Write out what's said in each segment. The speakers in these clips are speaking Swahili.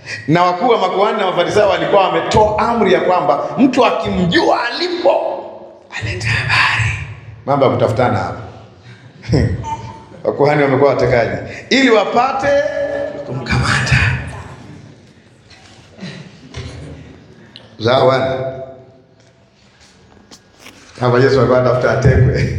na wakuu wa makuhani na Mafarisayo walikuwa wametoa amri ya kwamba mtu akimjua alipo alete habari. Mambo ya kutafutana hapa. Wakuhani wamekuwa watekaji ili wapate kumkamata. Sawa bwana. Hapa Yesu alikuwa anatafuta atekwe.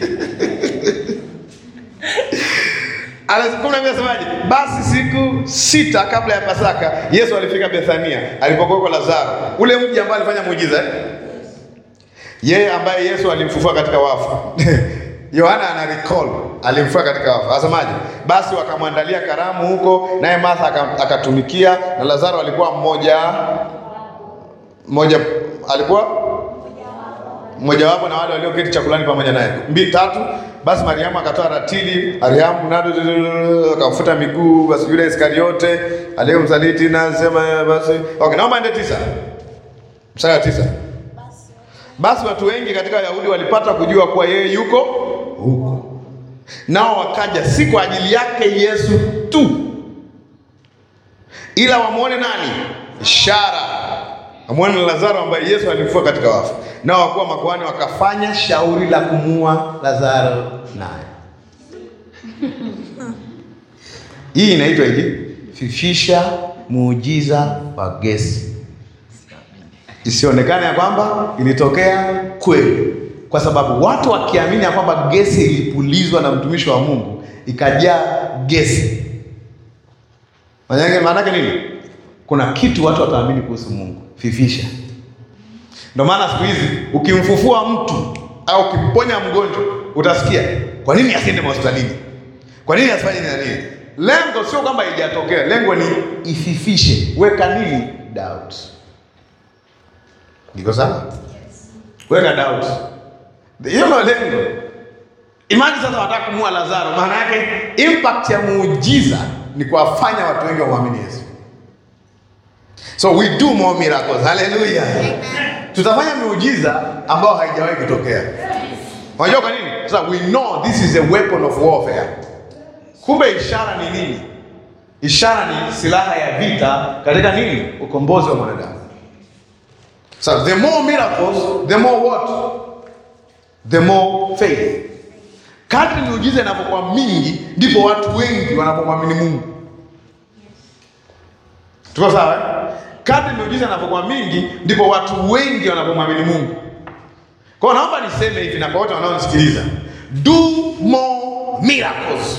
Kumi na mbili anasemaje? Basi siku sita kabla ya Pasaka Yesu alifika Bethania alipokuwa kwa Lazaro, ule mji ambao alifanya muujiza eh? Yeye ambaye Yesu alimfufua katika wafu. Yohana ana recall alimfufua katika wafu. Asemaje? Basi wakamwandalia karamu huko, naye Martha aka- akatumikia, na Lazaro alikuwa mmoja mmoja alikuwa mmojawapo na wale walioketi chakulani pamoja naye. Mbili tatu. Basi Mariamu akatoa ratili, Mariamu nado akamfuta miguu, basi yule Iskariote aliyemsaliti na sema basi. Okay, naomba ende tisa. Mstari wa tisa. Basi watu wengi katika Wayahudi walipata kujua kuwa yeye yuko huko, nao wakaja si kwa ajili yake Yesu tu, ila wamwone nani? Ishara, wamwone na Lazaro ambaye Yesu alimfufua katika wafu. Nao wakuu wa makuhani wakafanya shauri la kumua Lazaro naye. Hii inaitwa hivi, fifisha muujiza wa gesi isionekane ya kwamba ilitokea kweli, kwa sababu watu wakiamini ya kwamba gesi ilipulizwa na mtumishi wa Mungu ikajaa gesi, maanake maanake nini? Kuna kitu watu wataamini kuhusu Mungu. Fifisha. Ndio maana siku hizi ukimfufua mtu au ukimponya mgonjwa utasikia, kwa nini asiende hospitalini? Kwa nini asifanye nini na nini? Lengo sio kwamba haijatokea, lengo ni ififishe. Weka nini? Doubt. Niko sawa? Weka doubt. Hiyo ndio lengo. Imani sasa wataka kumua Lazaro, maana yake impact ya muujiza ni kuwafanya watu wengi wamwamini Yesu. So we do more miracles. Hallelujah. Tutafanya miujiza ambayo haijawahi kutokea. Unajua kwa nini? Sasa we know this is a weapon of warfare. Kumbe ishara ni nini? Ishara ni silaha ya vita katika nini? Ukombozi wa mwanadamu. So the more miracles, the more what? The more faith. Kadri miujiza inapokuwa mingi, ndipo watu wengi wanapomwamini Mungu. Tuko sawa? eh? Kadri miujiza inapokuwa mingi, ndipo watu wengi wanapomwamini Mungu. Kwa hiyo naomba niseme hivi na kwa wote wanaonisikiliza, do more miracles.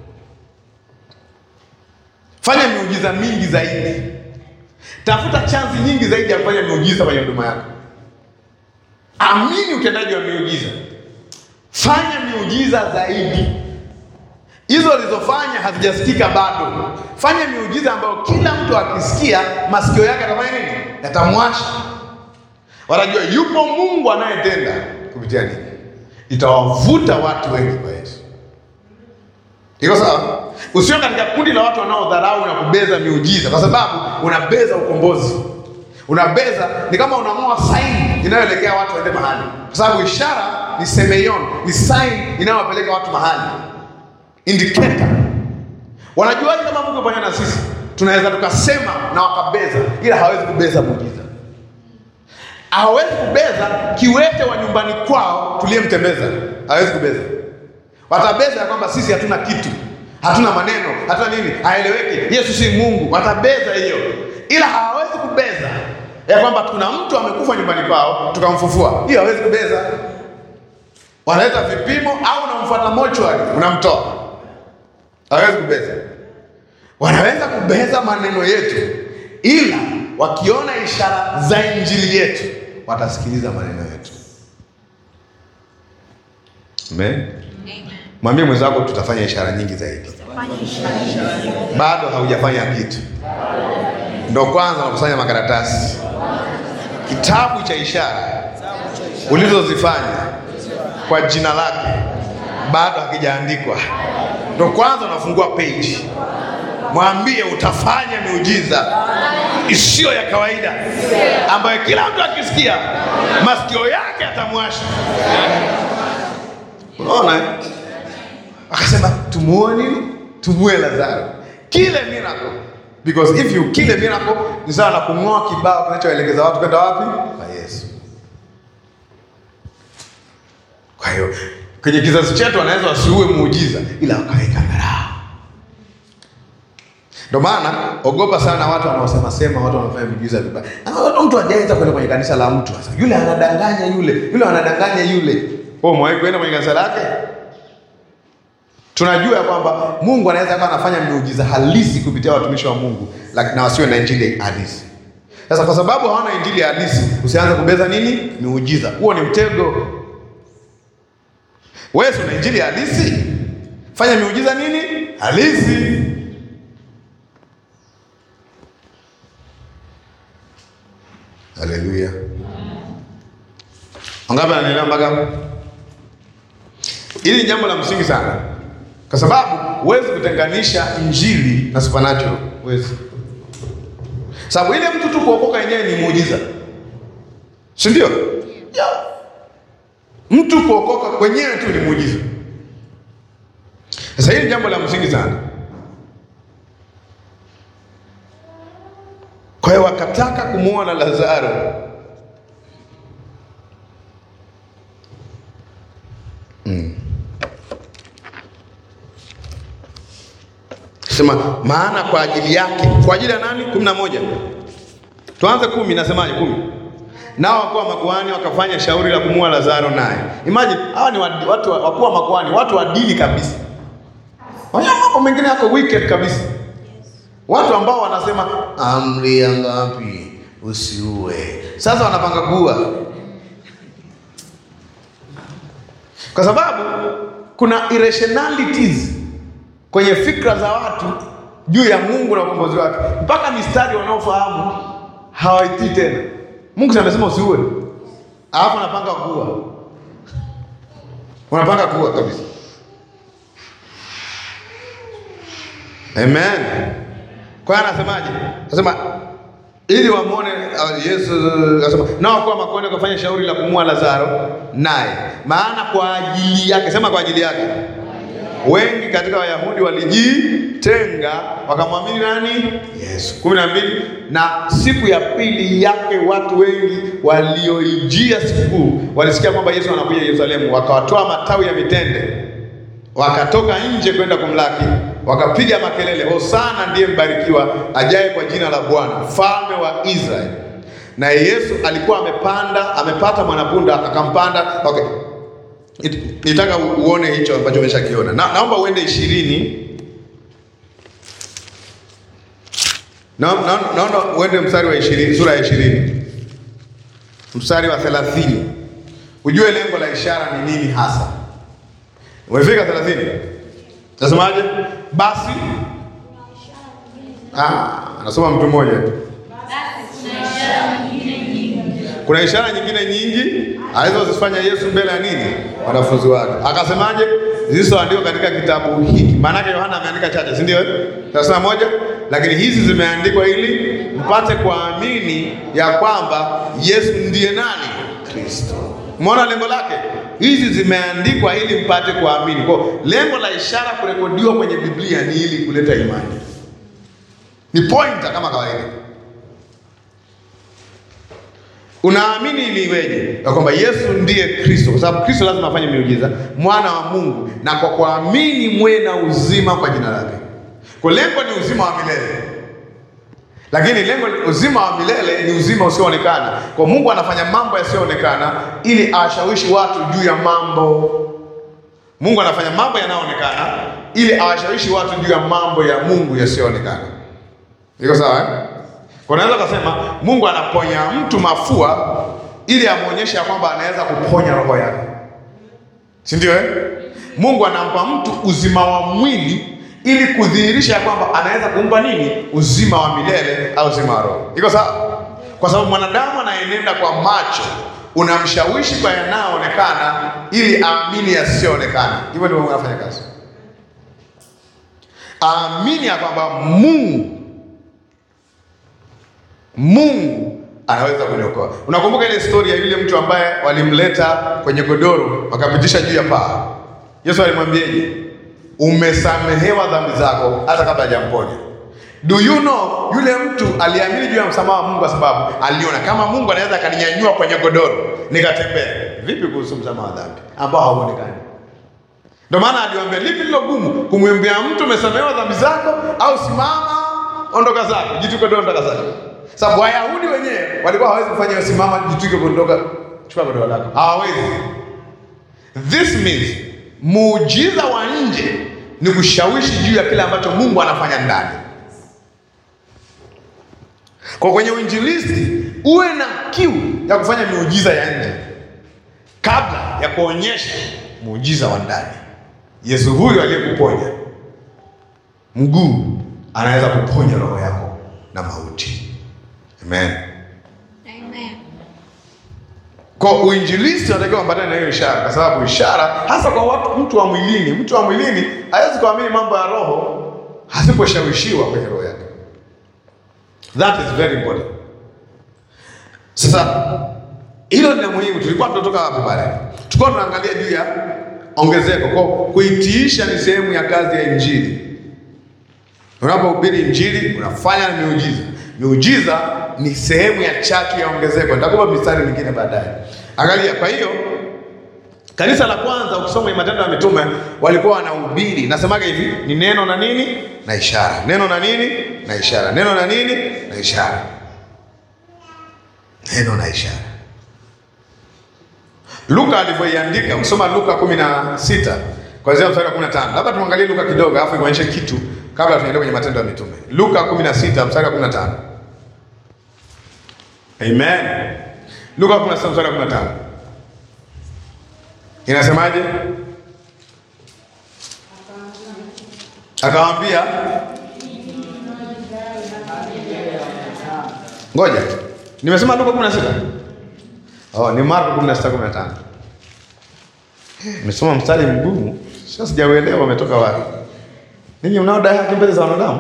Fanya miujiza mingi zaidi. Tafuta chansi nyingi zaidi ya kufanya miujiza kwenye huduma yako. Amini utendaji wa miujiza, fanya miujiza zaidi. Hizo ulizofanya hazijasikika bado. Fanya miujiza ambayo kila mtu akisikia masikio yake atafanya nini? Yatamwasha, wanajua yupo Mungu anayetenda kupitia nini. Itawavuta watu wengi kwa Yesu. Iko sawa? Usio katika kundi la watu wanaodharau na kubeza miujiza, kwa sababu unabeza ukombozi, unabeza ni kama unang'oa saini inayoelekea watu waende mahali, kwa sababu ishara ni semeion, ni saini inayowapeleka watu mahali, indicator. Wanajuaje kama Mungu pamoja na sisi? Tunaweza tukasema na wakabeza, ila hawezi kubeza muujiza. Hawezi kubeza kiwete wa nyumbani kwao tuliyemtembeza, hawezi kubeza. Watabeza ya kwamba sisi hatuna kitu, hatuna maneno, hatuna nini, haeleweki, Yesu si Mungu. Watabeza hiyo, ila hawawezi kubeza ya kwamba kuna mtu amekufa nyumbani kwao tukamfufua. Hiyo hawezi kubeza. Wanaleta vipimo au unamfuata mochwari, unamtoa, hawezi kubeza. Wanaweza kubeza maneno yetu, ila wakiona ishara za injili yetu watasikiliza maneno yetu. Amen. Mwambie mwenzako tutafanya ishara nyingi zaidi. Bado haujafanya kitu, ndo kwanza unakusanya makaratasi. Kitabu cha ishara ulizozifanya kwa jina lake bado hakijaandikwa, ndo kwanza unafungua page. Mwambie utafanya miujiza isiyo ya kawaida, ambayo kila mtu akisikia masikio yake atamwasha. Unaona? eh? Akasema tumuone nini? Tumue Lazaro. Kile miracle because if you kill a miracle ni sawa na kung'oa kibao kinachoelekeza watu kwenda wapi? Kwa Yesu. Kwa hiyo kwenye kizazi chetu wanaweza wasiue muujiza, ila wakaweka dharau. Ndio maana ogopa sana watu wanaosema sema, watu wanaofanya miujiza vibaya. Na mtu hajaweza kwenda kwenye kanisa la mtu sasa, yule anadanganya yule, yule anadanganya yule. Wewe umewahi kwenda kwenye kanisa lake? Tunajua ya kwamba Mungu anaweza akawa anafanya miujiza halisi kupitia watumishi wa Mungu, lakini na wasiwe na injili halisi. Sasa kwa sababu hawana injili halisi, usianze kubeza nini miujiza. Huo ni mtego. Wewe una injili halisi, fanya miujiza nini halisi. Haleluya! Wangapi ananielewa mpaka hapo? Hili ni jambo la msingi sana, kwa sababu huwezi kutenganisha injili na supernatural, huwezi. Sababu ile mtu tu kuokoka yenyewe ni muujiza, si ndio? Yeah. Mtu kuokoka kwenyewe tu ni muujiza. Sasa hili ni jambo la msingi sana. Kwa hiyo wakataka kumwona Lazaro mm. Sema maana kwa ajili yake, kwa ajili ya nani? kumi na moja. Tuanze kumi, nasemaje? kumi. Nao wakuu wa makuhani wakafanya shauri la kumua Lazaro naye. Imagine hawa ni watu wakuu wa makuhani, watu wa dini kabisa. Wanyama mambo mengine yako wicked kabisa. Watu ambao wanasema amri ya ngapi usiue. Sasa wanapanga kuua, kwa sababu kuna irrationalities kwenye fikra za watu juu ya Mungu na ukombozi wake, mpaka mistari wanaofahamu hawaitii tena. Mungu si amesema usiue, alafu anapanga kuua, unapanga kuua kabisa. Amen. Kwa hiyo anasemaje? Anasema ili wamwone uh, Yesu anasema nao kwa makuhani wakafanya shauri la kumua Lazaro naye, maana kwa ajili yake, sema kwa ajili yake, wengi katika Wayahudi walijitenga wakamwamini nani? Yesu. kumi na mbili. Na siku ya pili yake watu wengi walioijia sikukuu walisikia kwamba Yesu anakuja Yerusalemu, wakawatoa matawi ya mitende wakatoka nje kwenda kumlaki, wakapiga makelele, Hosana ndiye mbarikiwa ajaye kwa jina la Bwana, mfalme wa Israeli. Na Yesu alikuwa amepanda, amepata mwanapunda akampanda. Okay, nitaka uone hicho ambacho umeshakiona. Na, naomba uende ishirini na, na, naomba uende mstari wa ishirini, sura ya ishirini mstari wa thelathini ujue lengo la ishara ni nini hasa. Umefika 30? Nasemaje? Basi ah, anasoma mtu mmoja. Kuna ishara nyingine nyingi alizozifanya Yesu mbele ya nini? Wanafunzi wake. Akasemaje? Zilizoandikwa katika kitabu hiki. Maana yake Yohana ameandika chache, si ndio? Thelathini moja, lakini hizi zimeandikwa ili mpate kuamini ya kwamba Yesu ndiye nani? Kristo. Umeona lengo lake? Hizi zimeandikwa ili mpate kuamini. Kwa lengo la ishara kurekodiwa kwenye Biblia ni ili kuleta imani, ni pointer kama kawaida. Unaamini ili iweje? Ya kwamba Yesu ndiye Kristo, kwa sababu Kristo lazima afanye miujiza, mwana wa Mungu, na kwa kuamini mwe na uzima kwa jina lake. Kwa lengo ni uzima wa milele lakini lengo uzima wa milele ni uzima usioonekana. Kwa Mungu anafanya mambo yasiyoonekana ili awashawishi watu juu ya mambo. Mungu anafanya mambo yanayoonekana ili awashawishi watu juu ya mambo ya Mungu yasiyoonekana. Iko sawa eh? Kwa naweza kusema Mungu anaponya mtu mafua ili amwonyeshe ya kwamba anaweza kuponya roho yake, si ndio eh? Mungu anampa mtu uzima wa mwili ili kudhihirisha ya kwamba anaweza kumpa nini? Uzima wa milele au uzima wa roho. Iko sawa? Kwa sababu mwanadamu anayenenda kwa macho unamshawishi kwa yanayoonekana ili aamini yasiyoonekana. Hivyo ndivyo unafanya kazi, aamini ya kwamba Mungu Mungu anaweza kuniokoa. Unakumbuka ile stori ya yule mtu ambaye walimleta kwenye godoro wakapitisha juu ya paa? Yesu alimwambiaje? Umesamehewa dhambi zako, hata kabla hajamponya. Do you know yule mtu aliamini juu ya msamaha wa Mungu kwa sababu aliona kama Mungu anaweza akaninyanyua kwenye godoro nikatembea. Vipi kuhusu msamaha wa dhambi ambao hauonekani? Ndio maana aliwaambia lipi lilo gumu, kumwambia mtu umesamehewa dhambi zako, au simama ondoka zako, jituke godoro, ondoka zako. Sababu Wayahudi wenyewe walikuwa hawezi kufanya hiyo, simama, jituke kuondoka, chukua godoro lako, hawawezi. This means muujiza wa nje ni kushawishi juu ya kile ambacho Mungu anafanya ndani. Kwa kwenye uinjilisti uwe na kiu ya kufanya miujiza ya nje kabla ya kuonyesha muujiza wa ndani. Yesu huyu aliyekuponya mguu anaweza kuponya roho yako na mauti. Amen. Amen. Kwa uinjilisti unatakiwa ambatane na hiyo ishara, kwa sababu ishara hasa kwa watu, mtu wa mwilini, mtu wa mwilini hawezi kuamini mambo ya roho hasiposhawishiwa kwenye roho yake. That is very important. Sasa hilo ni la muhimu. Tulikuwa tunatoka wapi pale? Tulikuwa tunaangalia juu ya ongezeko. Kwa kuitiisha ni sehemu ya kazi ya Injili. Unapohubiri Injili unafanya na miujiza. Miujiza ni sehemu ya chatu ya ongezeko. Nitakupa mistari mingine baadaye. Angalia, kwa hiyo kanisa la kwanza ukisoma kwenye Matendo ya Mitume walikuwa wanahubiri, nasemaga hivi, ni neno na nini na ishara, neno na nini na ishara, neno na nini na ishara, neno na ishara. Luka alivyoiandika, ukisoma Luka kumi na sita kuanzia mstari wa kumi na tano labda tuangalie Luka kidogo, alafu ikuonyeshe kitu kabla tunaendelea kwenye Matendo ya Mitume. Luka kumi na sita mstari wa kumi na tano Amen. Luka kumi na sita mstari wa kumi na tano inasemaje? Akawaambia, ngoja, nimesema Luka kumi na sita Oh, ni Marko 16:15. Nimesoma mstari mgumu. Sasa sijauelewa umetoka wapi. Ninyi mnaodai haki mbele za wanadamu?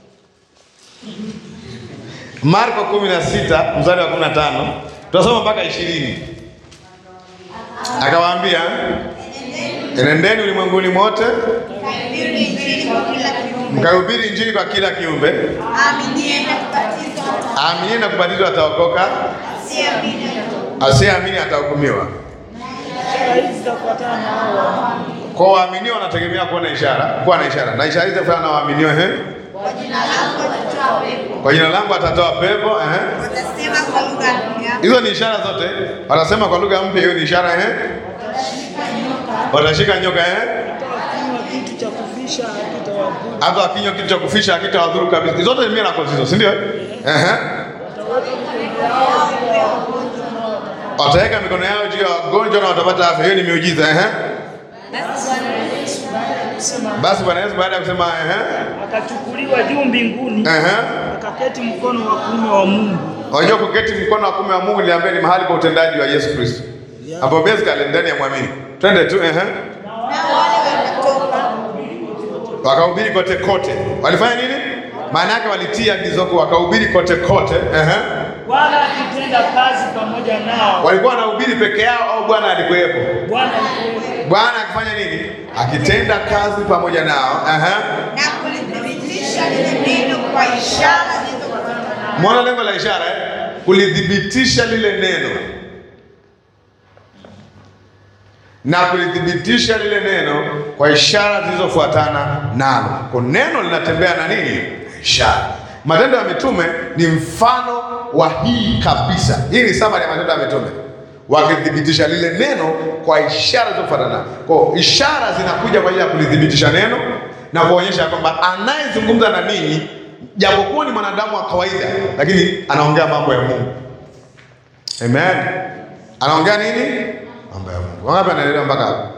Marko 16 mstari wa 15. Tutasoma mpaka 20. Akawaambia, enendeni ulimwenguni mote Kahubiri Injili kwa kila kiumbe. mkahubiri injili kwa kila kiumbe, Aaminiye na kubatizwa ataokoka, aaminiye na kubatizwa ataokoka, asiyeamini atahukumiwa. asiyeamini atahukumiwa. Ishara hizi zitafuatana na hao waaminio. Kwa waaminio wanategemea kuona ishara, kuwa na ishara. Na ishara hizi zitafuatana na waaminio ehe. Kwa jina langu watatoa pepo, Kwa jina langu atatoa pepo ehe. watasema kwa lugha mpya, Hizo ni ishara zote. Watasema kwa lugha mpya, hiyo ni ishara ehe. Watashika nyoka ehe. Hata wakinywa kitu cha kufisha hakitawadhuru. Hata wakinywa kitu cha kufisha hakitawadhuru kabisa. Hizo zote ni miracles hizo, si ndio? Ehe. Wataweka mikono yao juu ya wagonjwa nao watapata. Wataweka mikono yao juu ya wagonjwa na watapata afya. Hiyo ni miujiza ehe. Akasema, Basi Bwana Yesu baada ya kusema ehe. akachukuliwa juu mbinguni Ehe. akaketi mkono wa kuume wa Mungu. Unajua kuketi mkono wa kuume wa Mungu niliambia ni mahali pa utendaji wa Yesu Kristo. Hapo basically ndani ya mwamini. Twende tu ehe. nao wale wakatoka Wakahubiri kote kote. Walifanya nini? Maana yake walitia agizo kuu, wakahubiri kote kote. Ehe. Bwana akitenda kazi pamoja nao. Walikuwa wanahubiri peke yao au Bwana alikuwepo? Bwana alikuwepo. Bwana akifanya nini? Akitenda kazi pamoja nao. Ehe. na kulithibitisha lile neno kwa ishara zilizofuatana. Mwona lengo la ishara eh? Kulithibitisha lile neno na kulithibitisha lile neno kwa ishara zilizofuatana nalo. Kwa neno linatembea na nini? Ishara. Matendo ya Mitume ni mfano wa hii kabisa. Hii ni summary ya Matendo ya Mitume, wakithibitisha lile neno kwa ishara zilizofuatana nalo. Kwa ishara zinakuja kwa ajili ya kulithibitisha neno na kuonyesha kwamba anayezungumza na ninyi japokuwa ni mwanadamu wa kawaida, lakini anaongea mambo ya Mungu. Amen. Anaongea nini? Mambo ya Mungu. Wangapi anaelewa mpaka hapo?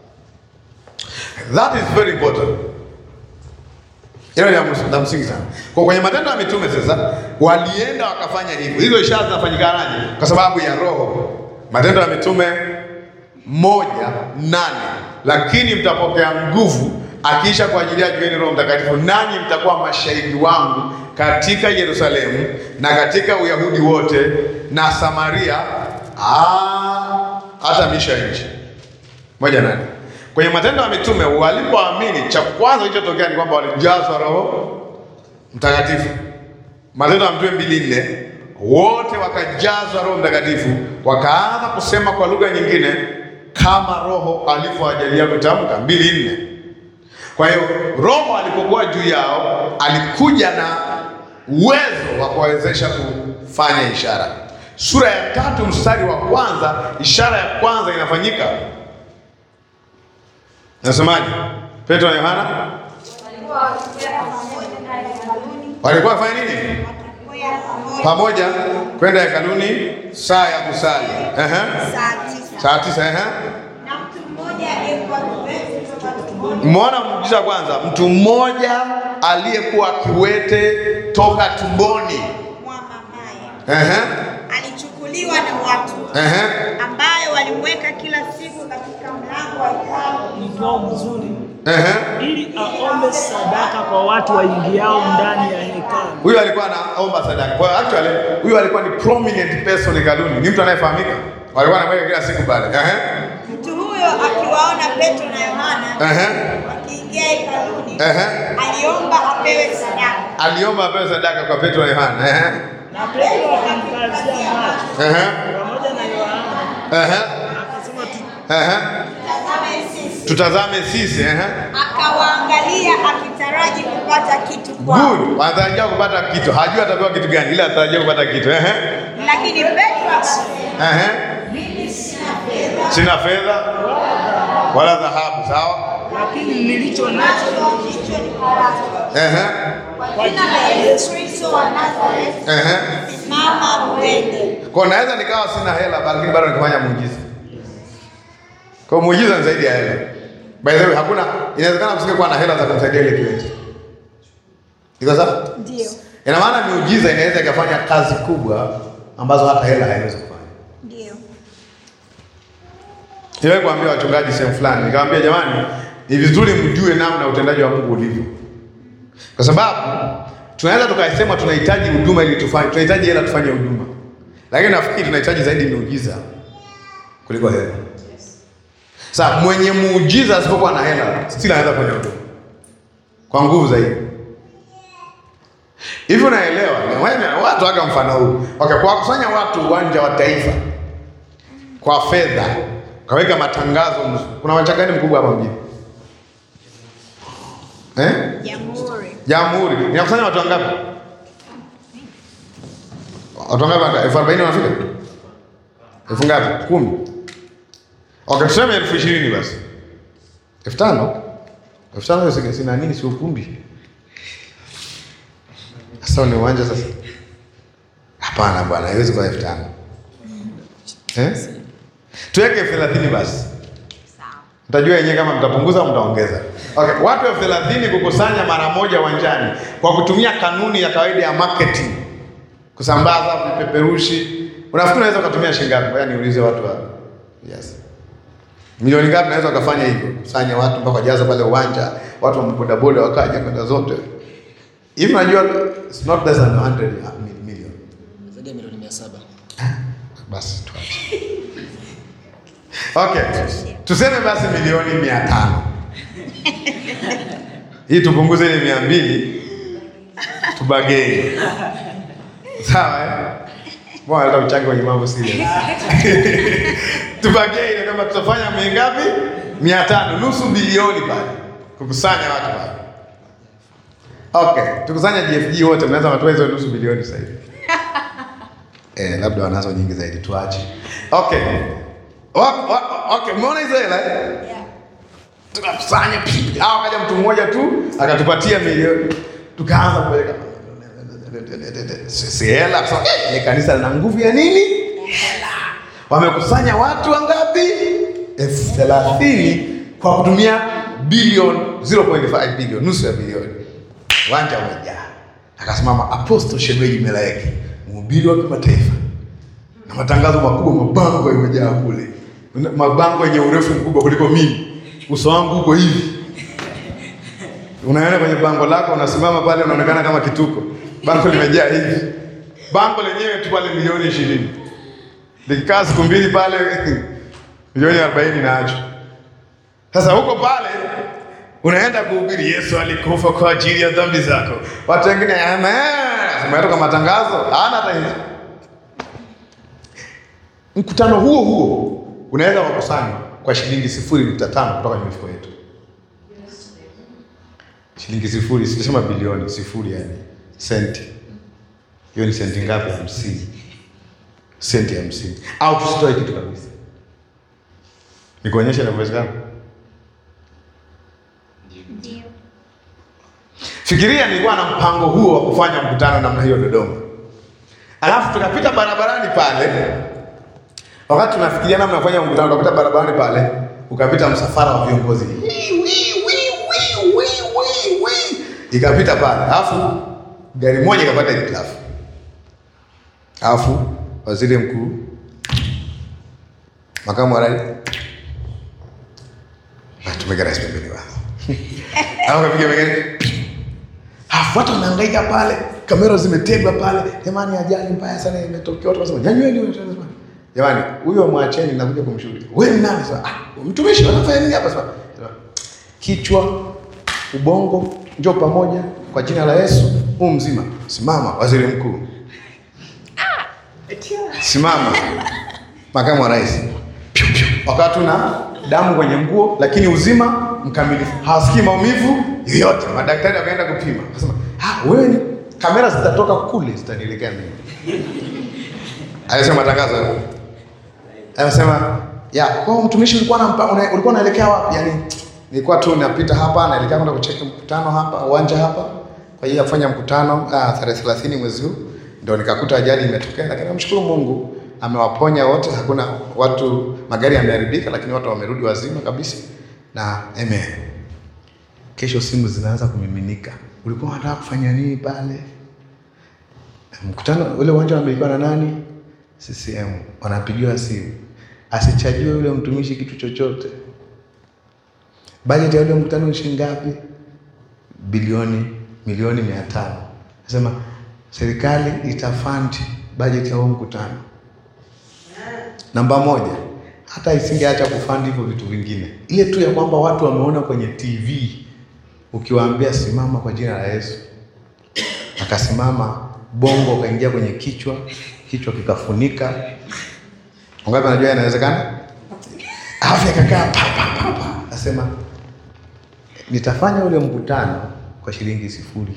That is very important. Hilo ni la mus- la msingi sana. Kwa kwenye matendo ya mitume sasa walienda wakafanya hivyo. Hizo ishara zinafanyikanaje? Kwa sababu ya Roho. Matendo ya mitume moja nane, lakini mtapokea nguvu akiisha kwa ajili ya jueni Roho Mtakatifu, nanyi mtakuwa mashahidi wangu katika Yerusalemu na katika Uyahudi wote na Samaria ah, hata miisho ya nchi. Moja nane. Kwenye matendo ya mitume walipoamini, cha kwanza kilichotokea ni kwamba walijazwa Roho Mtakatifu. Matendo ya Mitume mbili nne, wote wakajazwa Roho Mtakatifu, wakaanza kusema kwa lugha nyingine kama Roho alivyowajalia kutamka. mbili nne. Kwa hiyo Roho alipokuwa juu yao alikuja na uwezo wa kuwawezesha kufanya ishara. Sura ya tatu mstari wa kwanza, ishara ya kwanza inafanyika. Nasemaje? Petro na Yohana walikuwa wafanya nini? Pamoja kwenda hekaluni saa ya kusali. Ehe. Saa tisa. Saa tisa, ehe. Na mtu mmoja aliyekuwa kiwete kutoka tumboni Mmeona muujiza kwanza, mtu mmoja aliyekuwa kiwete toka tumboni. mwa mamaye Ehe. alichukuliwa na watu Ehe. ambayo walimweka kila siku katika mlango wa hekalu mkao mzuri Ehe. ili aombe sadaka kwa watu waingiao ndani ya hekalu. Huyu alikuwa anaomba sadaka. Kwa hiyo actually huyu alikuwa ni prominent person hekaluni. Ni mtu anayefahamika. Walikuwa wanamweka kila siku pale. Ehe. mtu huyo akiwaona Petro na Yohana Ehe. wakiingia hekaluni Ehe. aliomba apewe sadaka Aliomba apewe sadaka kwa Petro na Yohana. Ehe. Na Petro akamkazia macho Ehe. pamoja na Yohana Ehe. akasema tu, Ehe. tazame sisi Tutazame sisi. Ehe. akawaangalia akitaraji kupata kitu kwao Good. Anatarajia kupata kitu. Hajui atapewa kitu gani, ila anatarajia kupata kitu. Ehe. lakini Petro akasema Ehe. mimi sina fedha Sina fedha wala dhahabu, sawa? lakini nilicho nacho nacho hicho ni karata Ehe. kwa jina la Yesu Kristo wa Nazareti Ehe. simama uende Kwa naweza nikawa sina hela lakini bado nikifanya muujiza. Kwa hiyo muujiza ni zaidi ya hela. By the way, hakuna inawezekana kusingekuwa na hela za kumsaidia ile kiwete. Iko sawa? ndio Ina maana miujiza inaweza ikafanya kazi kubwa ambazo hata hela haiwezi kufanya. ndio Niwahi kuambia wachungaji sehemu fulani, nikamwambia jamani, ni vizuri mjue namna utendaji wa Mungu ulivyo, kwa sababu tunaweza tukasema tunahitaji huduma ili tufanye, tunahitaji hela tufanye huduma, lakini nafikiri tunahitaji zaidi miujiza kuliko hela. Sasa mwenye muujiza asipokuwa na hela, still anaweza kufanya huduma kwa nguvu zaidi. Hivi unaelewa? Wewe- Watu waga mfano huu okay, kwa kusanya watu uwanja wa taifa kwa fedha kaweka matangazo mzuri. Kuna uwanja gani mkubwa hapa mjini eh? jamhuri Jamhuri inakusanya watu wangapi? Watu wangapi? elfu arobaini wanafika? elfu ngapi? kumi. Okay, tuseme elfu ishirini basi, elfu tano elfu tano si- sina nini, si ukumbi. Sasa ni uwanja sasa? Hapana bwana, haiwezi kuwa elfu tano eh? Tuweke elfu thelathini basi. Mtajua yenyewe kama mtapunguza au mtaongeza. Okay, watu elfu thelathini kukusanya mara moja uwanjani kwa kutumia kanuni ya kawaida ya marketing, kusambaza vipeperushi. Unafikiri unaweza ukatumia shilingi ngapi? Ngoja niulize watu hapa. Yes. Milioni ngapi naweza ukafanya hivyo? Kusanya watu mpaka wajaza pale uwanja, watu wa bodaboda wakaja kwenda zote. Hivi unajua it's not less than 100 million. zaidi ya milioni mia saba. Basi tuache. Okay, tuseme basi milioni mia tano hii tupunguze ile mia mbili tubageni, sawa eh? Mbona hata uchange kwenye mambo serious tubageni kama tutafanya mia ngapi? mia tano nusu bilioni pale kukusanya watu pale. Okay, tukusanya GFG wote, mnaweza watoa hizo nusu bilioni sasa hivi. Eh, labda wanazo nyingi zaidi tuache. Okay. O- o- Okay, umeona hizo hela? eh? Tukakusanya pipi. Au kaja mtu mmoja tu akatupatia milioni. Tukaanza kupeleka si si hela kwa sababu, eh, ile kanisa lina nguvu ya nini? Hela. Wamekusanya watu wangapi? elfu thelathini kwa kutumia bilioni 0.5 bilioni, nusu ya bilioni. Uwanja umejaa. Akasimama Apostle Shebeji Melaeki, mhubiri wa kimataifa na matangazo makubwa, mabango yamejaa kule, mabango yenye urefu mkubwa kuliko mimi, uso wangu uko hivi. Unaona kwenye bango lako, unasimama pale, unaonekana kama kituko, bango limejaa hivi. Bango lenyewe tu pale milioni ishirini, likikaa siku mbili pale milioni arobaini naacho. Sasa huko pale unaenda kuhubiri Yesu alikufa kwa ajili ya dhambi zako. Watu wengine amen, umetoka matangazo, hana hata hizo. Mkutano huo huo unaweza kukusanywa kwa shilingi sifuri nukta tano kutoka kwenye mifuko yetu, shilingi sifuri, sijasema bilioni, sifuri, yani senti. Hiyo ni senti ngapi? Hamsini, senti hamsini, au tusitoe kitu kabisa. Nikuonyesha inavyowezekana. Fikiria nilikuwa na mpango huo wa kufanya mkutano namna hiyo Dodoma, alafu tukapita barabarani pale, wakati tunafikiria namna ya kufanya mkutano, tukapita barabarani pale, ukapita msafara wa viongozi Wii, wii, wii, wii, wii, wii, wii. ikapita pale, alafu gari moja ikapata hitilafu, alafu waziri mkuu, makamu wa rais, tumeka rais pembeni wao au kapiga megani Alafu watu wanahangaika pale, kamera zimetegwa pale. Jamani, ajali mbaya sana imetokea. Watu wasema nyanyweni huyo tena. Jamani, huyo mwacheni na kuja kumshuhudia. Wewe ni nani sasa? Ah, mtumishi anafanya nini hapa sasa? Kichwa, ubongo, njoo pamoja kwa jina la Yesu. Huu mzima. Simama, waziri mkuu. Simama, makamu wa rais. Piu, piu. Wakati una damu kwenye nguo, lakini uzima mkamilifu, hawasikii maumivu yoyote. Madaktari wakaenda kupima, akasema ah, wewe ni kamera zitatoka kule zitanielekea mimi. Alisema matangazo hayo. Anasema ya kwa hiyo mtumishi ulikuwa na una, ulikuwa unaelekea wapi? Yaani nilikuwa tu napita hapa naelekea kwenda kucheki mkutano hapa uwanja hapa kwa hiyo ya kufanya mkutano ah, tarehe 30 mwezi huu ndio nikakuta ajali imetokea, lakini namshukuru Mungu amewaponya wote, hakuna watu, magari yameharibika, lakini watu wamerudi wazima kabisa, na amen. Kesho simu zinaanza kumiminika, ulikuwa unataka kufanya nini pale? Mkutano ule uwanja unamilikiwa na nani? CCM. Wanapigiwa simu, asichajiwe yule mtumishi kitu chochote. Bajeti ya ule mkutano ni shilingi ngapi? Bilioni milioni mia tano. Nasema serikali itafund bajeti ya huo mkutano. Namba moja, hata isingeacha kufund hivyo vitu vingine, ile tu ya kwamba watu wameona kwenye TV ukiwaambia simama kwa jina la Yesu, akasimama, bongo ukaingia kwenye kichwa, kichwa kikafunika. Wangapi anajua inawezekana? Afya ikakaa pa pa pa pa, asema nitafanya ule mkutano kwa shilingi sifuri.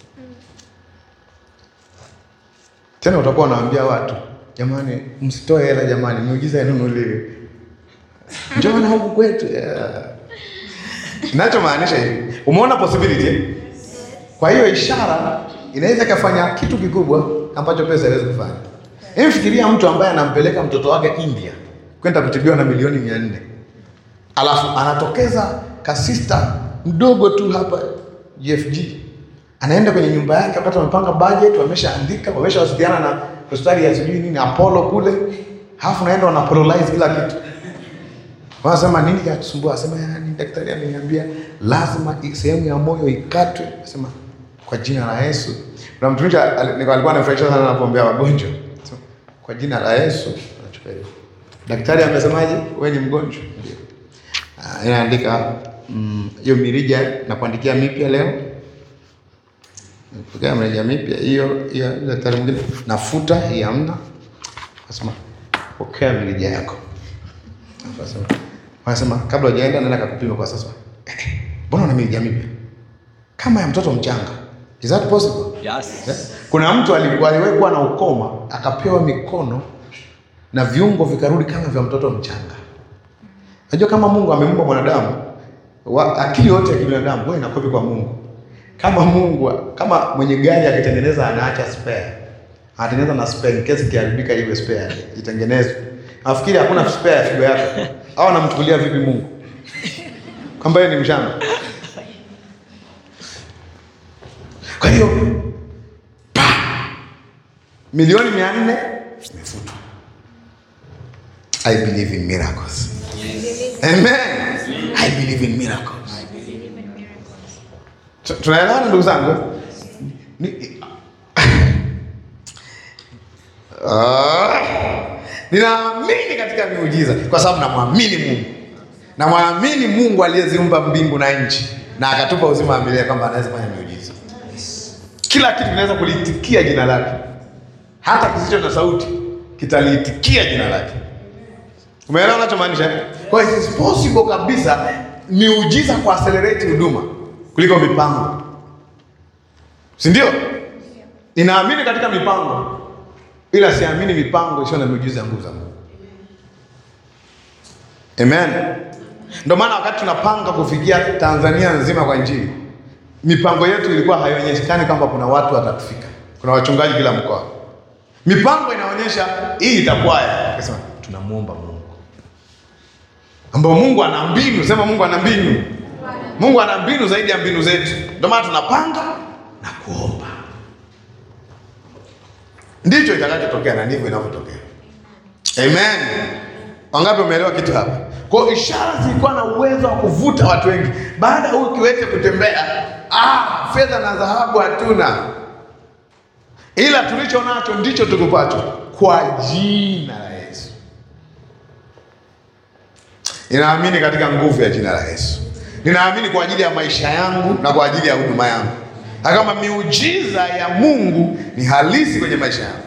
Tena utakuwa unawaambia watu jamani, msitoe hela jamani, miujiza inunuliwe, njoo na huku kwetu. Yeah. Nachomaanisha hivi, umeona possibility eh? Kwa hiyo ishara inaweza ikafanya kitu kikubwa ambacho pesa haiwezi kufanya. Hebu fikiria mtu ambaye anampeleka mtoto wake India kwenda kutibiwa na milioni mia nne alafu anatokeza kasista mdogo tu hapa GFG anaenda kwenye nyumba yake wakati wamepanga budget, wameshaandika, wameshawasiliana na hospitali ya sijui nini Apollo kule, halafu naenda wana polarize kila kitu. Wanasema nini kinatusumbua? Asema yani, daktari ameniambia lazima i- sehemu ya moyo ikatwe. Asema kwa jina la Yesu. Kuna mtumishi al- alikuwa anafurahisha sana anapombea wagonjwa. Asema, kwa jina la Yesu anachukua hiyo. Daktari amesemaje? Wewe ni mgonjwa. Ndio. Ah, inaandika mm, hiyo mirija na kuandikia mipya leo Nipokea mirija mipya hiyo hiyo, daktari mwingine nafuta hii hamna. Akasema pokea mirija yako. Akasema wanasema kabla hujaenda nenda kakupima kwa sasa. Mbona una mirija mipya kama ya mtoto mchanga? Is that possible? Yes. Eh? Kuna mtu alikuwa aliwahi kuwa na ukoma akapewa mikono na viungo vikarudi kama vya mtoto mchanga. Unajua kama Mungu amempa mwanadamu wa, akili yote ya kibinadamu huwa inakopi kwa Mungu. Kama Mungu kama mwenye gari akitengeneza anaacha spare. Anatengeneza na spare in case ikiharibika iwe spare itengenezwe. Nafikiri hakuna spare ya figo yako. Au anamchukulia vipi Mungu? Kwamba yeye ni mshamba. Kwa hiyo pa milioni mia nne imefutwa. I believe in miracles. Amen. I believe in miracles. Tu- Tunaelewana ndugu zangu? Ni- Ah, Ninaamini katika miujiza kwa sababu namwamini Mungu. Namwamini Mungu aliyeziumba mbingu na nchi. na akatupa uzima wa milele kwamba anaweza kufanya miujiza. Kila kitu kinaweza kuliitikia jina lake, hata kisicho na sauti kitaliitikia jina lake. Umeelewa unachomaanisha? Kwa hiyo it is possible kabisa miujiza ku accelerate huduma kuliko mipango, si ndio? Ninaamini katika mipango, ila siamini mipango isiyo na miujiza ya nguvu za Mungu. Amen. Ndio maana wakati tunapanga kufikia Tanzania nzima kwa Injili, mipango yetu ilikuwa haionyeshi kwamba kuna watu watatufika, kuna wachungaji kila mkoa. Mipango inaonyesha hii itakuwaje. Akasema tunamuomba Mungu, ambao Mungu ana mbinu. Sema Mungu ana mbinu. Mungu ana mbinu zaidi ya mbinu zetu. Ndio maana tunapanga na kuomba, ndicho itakachotokea na ndivyo inavyotokea. Amen. Wangapi umeelewa kitu hapa? Kwa hiyo ishara zilikuwa na uwezo wa kuvuta watu wengi. Baada ya huyu kiwete kutembea, ah, fedha na dhahabu hatuna, ila tulicho nacho ndicho tukupacho, kwa jina la Yesu. Ninaamini katika nguvu ya jina la Yesu. Ninaamini kwa ajili ya maisha yangu na kwa ajili ya huduma yangu, na kama miujiza ya Mungu ni halisi kwenye maisha yangu.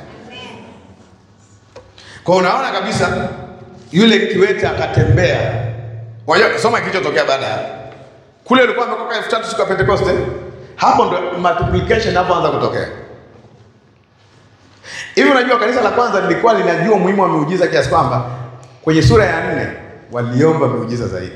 Kwa unaona kabisa yule kiwete akatembea. Unajua soma kilichotokea baada ya kule, ulikuwa amekoka elfu tatu siku ya Pentekoste. Hapo ndo multiplication inapoanza kutokea. Hivi unajua kanisa la kwanza lilikuwa linajua umuhimu wa miujiza kiasi kwamba kwenye sura ya nne waliomba miujiza zaidi.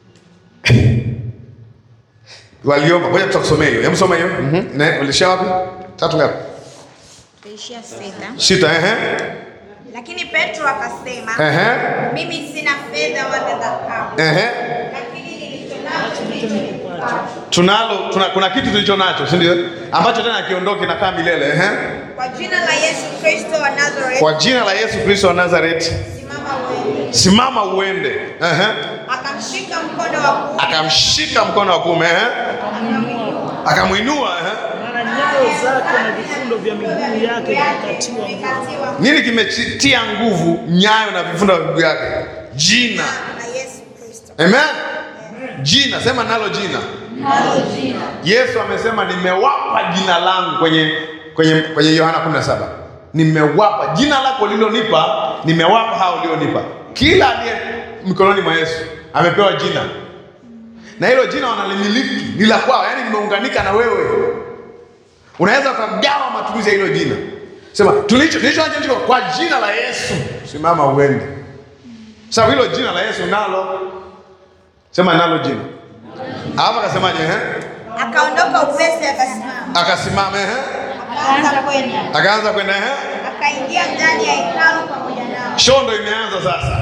Waliomba. Ngoja tutakusomea hiyo. Hebu soma hiyo. Mhm. Na ulisha wapi? Tatu ngapi? Itaishia sita. Sita, ehe. Lakini Petro akasema, Ehe. mimi sina fedha wala dhahabu, Ehe. lakini nilicho nacho ndicho nikupacho. Tunalo tuna, kuna kitu tulicho nacho, si ndio? Ambacho tena kiondoke na kaa milele, ehe. Kwa jina la Yesu Kristo wa Nazareth, Kwa jina la Yesu Kristo wa Nazareti, simama uende. simama uende. Ehe. Akamshika mkono wa kuume, Akamshika mkono wa kuume, ehe. Akamwinua, ehe. Mara nyayo zake na vifundo vya miguu yake vikatiwa nguvu. vikatiwa Nini kimetia nguvu nyayo na vifundo vya miguu yake? Jina. la Yesu Kristo. Amen. Jina, sema nalo jina. Yesu amesema nimewapa jina langu kwenye kwenye kwenye Yohana 17. Nimewapa jina lako lilonipa, nimewapa hao ulionipa. Kila aliye mikononi mwa Yesu amepewa jina, na hilo jina wanalimiliki, ni la kwao, yaani limeunganika na wewe. Unaweza ukagawa matumizi ya hilo jina, sema tulicho tulicho nacho ndicho kwa jina la Yesu, simama uende. Sasa hilo jina la Yesu nalo, sema nalo jina. Hapa akasemaje? Ehe, Akaondoka upesi, akasimama, akasimama, ehe, akaanza kwenda, akaanza kwenda, ehe. akaingia ndani ya hekalu pamoja nao. Shondo imeanza sasa.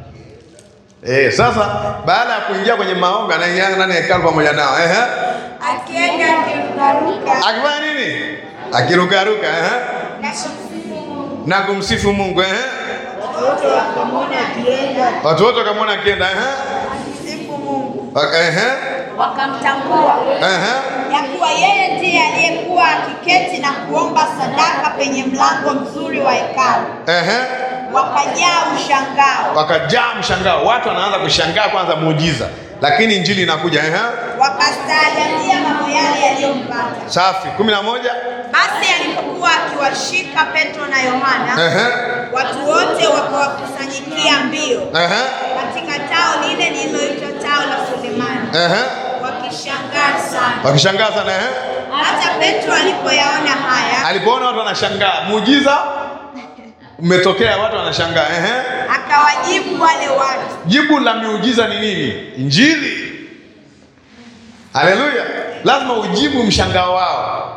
Eh, sasa baada ya kuingia kwenye maombi anaingia ndani ya hekalu pamoja nao. Ehe. akienda akirukaruka Akifanya nini? Akirukaruka, ehe. na kumsifu Mungu. Na kumsifu Mungu, ehe. Wote wakamwona akienda Watu wote wakamwona akienda, ehe. Akimsifu Mungu, Waka- Ehe. wakamtambua Ehe. ya kuwa yeye ndiye aliyekuwa akiketi na kuomba sadaka penye mlango mzuri wa hekalu. Ehe. Wakajaa mshangao, Wakajaa mshangao. Watu wanaanza kushangaa kwanza muujiza. Lakini injili inakuja, ehe. wakastaajabia mambo yale yaliyompata. Safi. 11. Basi alipokuwa akiwashika Petro na Yohana, Ehe. watu wote wakawakusanyikia mbio Ehe. katika tao lile lililoitwa tao la Sulemani, Ehe. wakishangaa sana. Wakishangaa sana, ehe. Hata Petro alipoyaona haya, Alipoona watu wanashangaa, muujiza umetokea, watu wanashangaa, ehe. akawajibu wale watu, Jibu la miujiza ni nini? Injili. Haleluya! Lazima ujibu mshangao wao.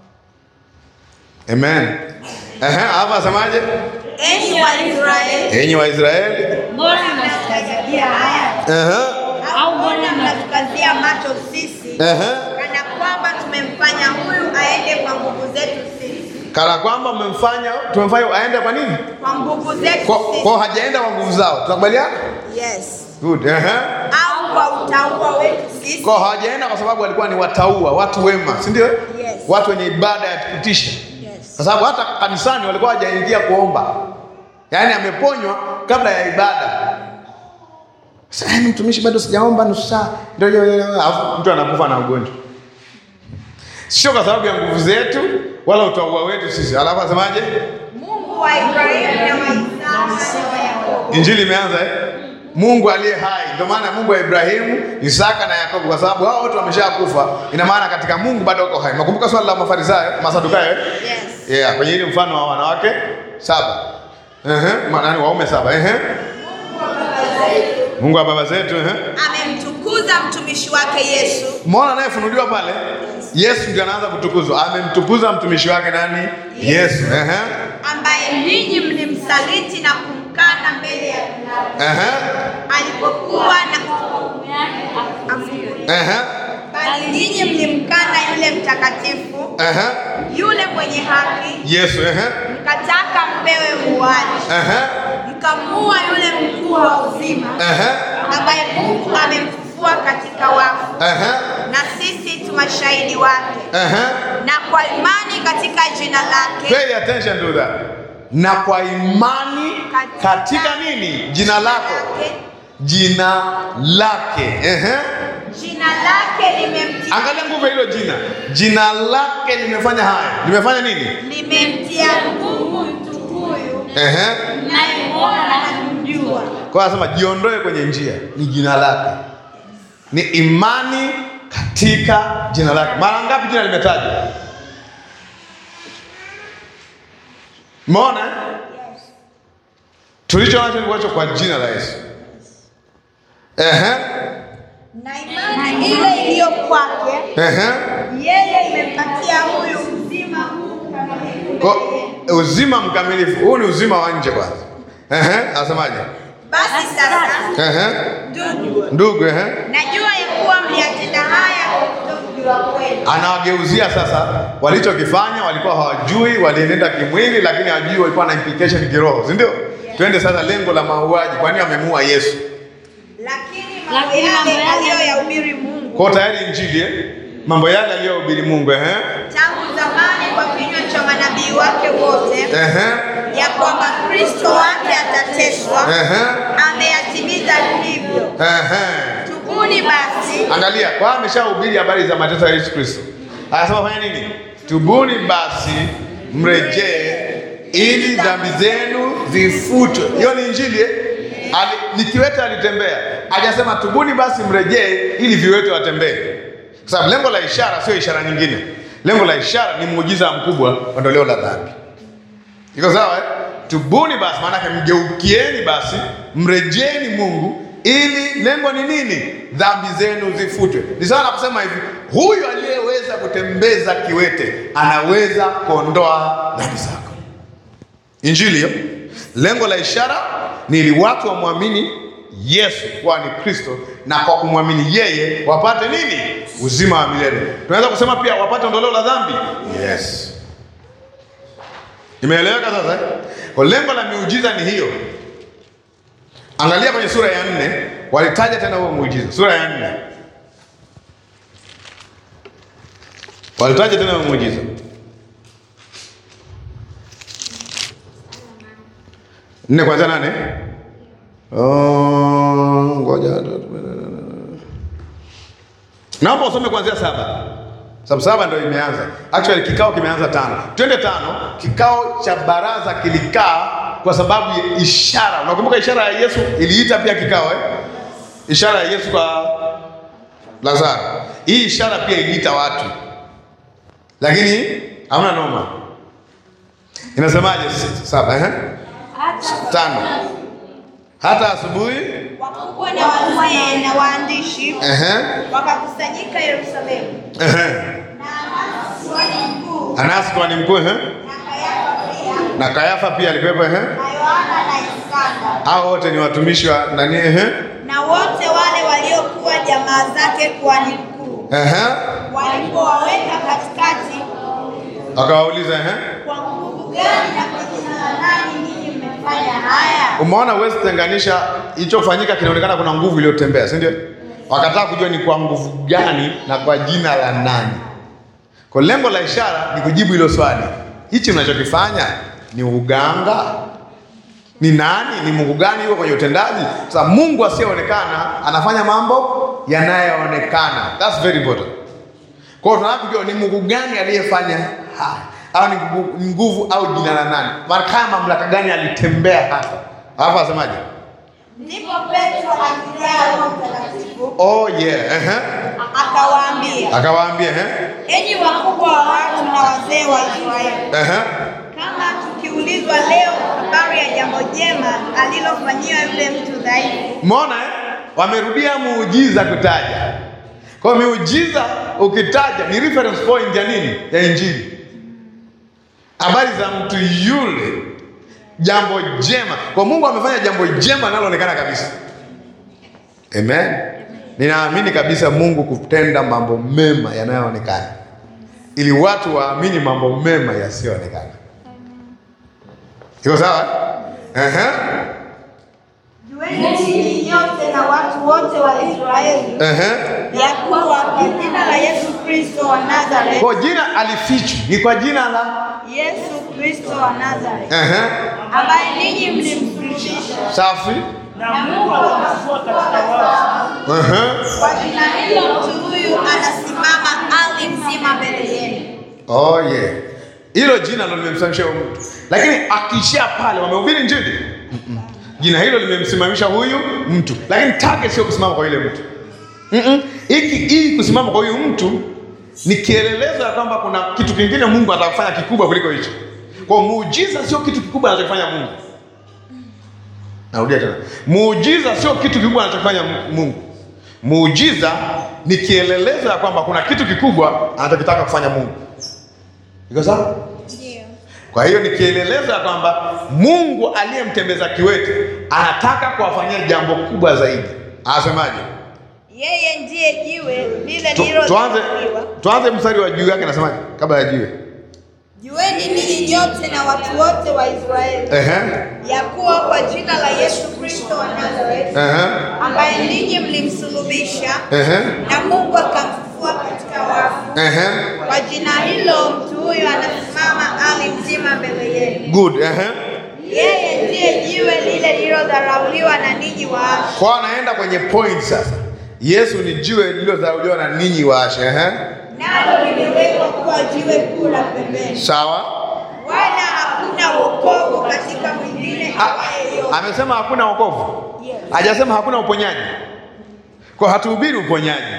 Amen. Ehe, hapa asemaje? enyi Waisraeli, Enyi Waisraeli. mbona mnatutajabia haya? Ehe. Au mbona mnatukazia macho sisi, Ehe. kana kwamba tumemfanya huyu aende kwa nguvu zetu sisi, Kana kwamba mmemfanya tumemfanya aende kwa nini? kwa nguvu zetu Kwa, sisi, kwa hajaenda kwa nguvu zao. Tunakubaliana? yes, Good. Ehe. au kwa utauwa wetu sisi, Kwa hawajaenda kwa sababu walikuwa ni wataua, watu wema, si ndio? Yes. Watu wenye ibada ya kutisha. yes. Kwa sababu hata kanisani walikuwa hawajaingia kuomba, yaani ameponywa kabla ya ibada. Sasa yaani mtumishi bado sijaomba nusu saa. Ndio ndio, ndio, alafu mtu anakufa na ugonjwa. Sio kwa sababu ya nguvu zetu wala utaua wetu sisi. Alafu asemaje? Mungu wa Ibrahimu na wa Isaka na wa Yakobo. Injili imeanza eh? Mungu aliye hai. Ndio maana Mungu wa Ibrahimu, Isaka na Yakobo, kwa sababu hao wote wameshakufa. Ina maana katika Mungu bado uko hai. Nakumbuka swali la Mafarisayo, Masadukayo eh? Yes. Yeah, kwenye ile mfano wa wanawake saba. Ehe, maana waume saba. Ehe. Mungu wa baba zetu, ehe. Amemtukuza mtumishi wake Yesu Umeona anayefunuliwa pale? Yesu ndiye anaanza kutukuzwa. Amemtukuza mtumishi wake nani? Yesu. Ehe. ambaye ninyi mlimsaliti na kumkana mbele ya Pilato Ehe. alipokuwa na Ehe. bali ninyi mlimkana yule mtakatifu Ehe. yule mwenye haki Yesu, ehe. mkataka mpewe muuaji Ehe. mkamuua yule mkuu wa uzima Ehe. ambaye Mungu amemfufua katika wafu Ehe. na sisi tu mashahidi wake Ehe. na kwa imani katika jina lake Pay attention to that. Na kwa imani katika nini? Jina lako. Jina lake. Ehe. jina lake limemtia Angalia nguvu ya hilo jina. Jina lake limefanya haya. Limefanya nini? limemtia nguvu mtu huyu Ehe. nayemwona na kumjua Kwa hiyo anasema jiondoe kwenye njia. Ni jina lake. Ni imani katika jina lake. Mara ngapi jina limetajwa? Umeona? eh? Tulicho nacho ni kuacho kwa jina la Yesu. Ehe. na imani ile iliyo kwake Ehe. yeye imempatia huyu uzima huu kamilifu Kwa milele. uzima mkamilifu. Huu ni uzima wa nje kwanza. Ehe, anasemaje? basi sasa Ehe. ndugu Ndugu, ehe. najua ya kuwa mliyatenda haya kwa kutokujua kwenu Anawageuzia sasa walichokifanya, walikuwa hawajui, walienenda kimwili, lakini hawajui walikuwa na implication kiroho, si ndio? Twende sasa lengo la mauaji. Kwa nini wamemuua Yesu? lakini mambo yale aliyoyahubiri Mungu Kwa tayari injili eh? Mambo yale aliyohubiri Mungu ehe. tangu zamani kwa kinywa cha manabii wake wote Ehe. ya kwamba Kristo wake atateswa Ehe. ameyatimiza hivyo. Ehe. Tubuni basi Angalia, kwa ameshahubiri habari za mateso ya Yesu Kristo. Anasema fanya nini? Tubuni basi mrejee ili dhambi zenu zifutwe. Hiyo ni injili eh? Ali, ni kiwete alitembea. Hajasema tubuni basi mrejee ili viwete watembee. Kwa sababu lengo la ishara sio ishara nyingine. Lengo la ishara ni muujiza mkubwa ondoleo la dhambi. Iko sawa eh? Tubuni basi, maanake mgeukieni basi, mrejeni Mungu ili lengo ni nini? Dhambi zenu zifutwe. Ni sawa na kusema hivi, huyu aliyeweza kutembeza kiwete anaweza kuondoa dhambi zako. Injili hiyo. Lengo la ishara ni ili watu wamwamini Yesu kuwa ni Kristo, na kwa kumwamini yeye wapate nini? Uzima wa milele. Tunaweza kusema pia wapate ondoleo la dhambi. Yes. Imeeleweka sasa? eh? Kwa lengo la miujiza ni hiyo. Angalia kwenye sura ya nne, walitaja tena huo muujiza. Sura ya nne walitaja tena huo muujiza. Nne kwanzia nane. Oh, ngoja naomba usome kuanzia saba sababu saba ndio imeanza. Actually kikao kimeanza tano. Twende tano. Kikao cha baraza kilikaa kwa sababu ya ishara. Unakumbuka ishara ya Yesu iliita pia kikao eh? Ishara ya Yesu kwa Lazaro. Hii ishara pia iliita watu, lakini hamna noma. Inasemaje? s- Saba eh? Tano. Hata asubuhi wakubwa na wazee na waandishi ehe, wakakusanyika Yerusalemu, ehe. na Anasi kuhani mkuu Anasi kuhani mkuu ehe, na Kayafa pia na Kayafa pia alikuwepo ehe. na Yohana na Iskanda Hao wote ni watumishi wa nani ehe, na wote wale waliokuwa jamaa zake kuhani mkuu ehe. walipowaweka katikati, Akawauliza ehe, kwa nguvu gani na kwa jina la nani ninyi mmefanya haya? umeona huwezi kutenganisha ilichofanyika, kinaonekana kuna nguvu iliyotembea, si ndio? Wakataka kujua ni kwa nguvu gani na kwa jina la nani. Kwa lengo la ishara ni kujibu hilo swali, hichi unachokifanya ni uganga? Ni nani? Ni Mungu gani yuko kwenye utendaji? Sasa Mungu asiyeonekana anafanya mambo yanayoonekana. That's very important. Kwa hiyo tunataka kujua ni Mungu gani aliyefanya haya, au ni nguvu- ni nguvu au jina la nani, markaa mamlaka gani alitembea hapa. Alafu asemaje? Ndipo Petro akijaa Roho Mtakatifu Oh yeah, ehe. akawaambia, Akawaambia ehe, enyi wakubwa wa watu na wazee wa Israeli, ehe. kama tukiulizwa leo habari ya jambo jema alilofanyiwa yule mtu dhaifu, Umeona eh? Wamerudia muujiza kutaja. Kwa hiyo miujiza ukitaja ni reference point ya nini? Ya Injili. Habari za mtu yule, jambo jema. Kwa Mungu amefanya jambo jema linaloonekana kabisa. Amen. Ninaamini kabisa Mungu kutenda mambo mema yanayoonekana ili watu waamini mambo mema yasiyoonekana. Iko sawa? Ehe. jueni ninyi nyote na watu wote wa Israeli Ehe. ya kuwa kwa jina la Yesu Kristo wa Nazareti, Kwa jina alifichwa ni kwa jina la Yesu Kristo wa Nazareti, Ehe. ambaye ninyi mlimsulubisha safi. na Mungu akamfufua katika wafu, Ehe. Kwa jina hilo mtu huyu anasimama ali mzima mbele yenu. Oh yeah. Hilo jina ndo limemsimamisha huyu mtu, lakini akishia pale, wamehubiri Injili. Mm-mm. Jina hilo limemsimamisha huyu mtu, lakini target sio kusimama kwa yule mtu. Mm-mm. Hiki hii kusimama kwa huyu mtu ni kielelezo ya kwamba kuna kitu kingine Mungu atakufanya kikubwa kuliko hicho. Kwa hiyo muujiza sio kitu kikubwa anachofanya Mungu. Narudia tena, muujiza sio kitu kikubwa anachofanya Mungu. Muujiza ni kielelezo ya kwamba kuna kitu kikubwa anachokitaka kufanya Mungu. Iko sawa? Ndio. Kwa hiyo ni kielelezo ya kwamba Mungu aliyemtembeza kiwete anataka kuwafanyia jambo kubwa zaidi. Anasemaje? Yeye ndiye jiwe lile Tu, tuanze, lililodharauliwa. tuanze mstari wa juu yake, anasemaje kabla ya jiwe? Jueni ninyi nyote na watu wote wa Israeli Ehe, ya kuwa kwa jina la Yesu Kristo wa Nazareti ehe, ambaye ninyi mlimsulubisha ehe, na Mungu akamfufua katika wafu. ehe. Kwa jina hilo mtu huyu anasimama ali mzima mbele yenu. Good, ehe. Yeye ndiye jiwe lile lililodharauliwa na ninyi waashi, Kwa anaenda kwenye point sasa. Yesu ni jiwe lililodharauliwa na ninyi waashe. Ehe, nalo limewekwa kuwa jiwe kuu la pembeni, sawa. wala hakuna wokovu katika mwingine Ah, awaye yote. amesema hakuna wokovu, Yes. hajasema hakuna uponyaji. Kwa hatuhubiri uponyaji.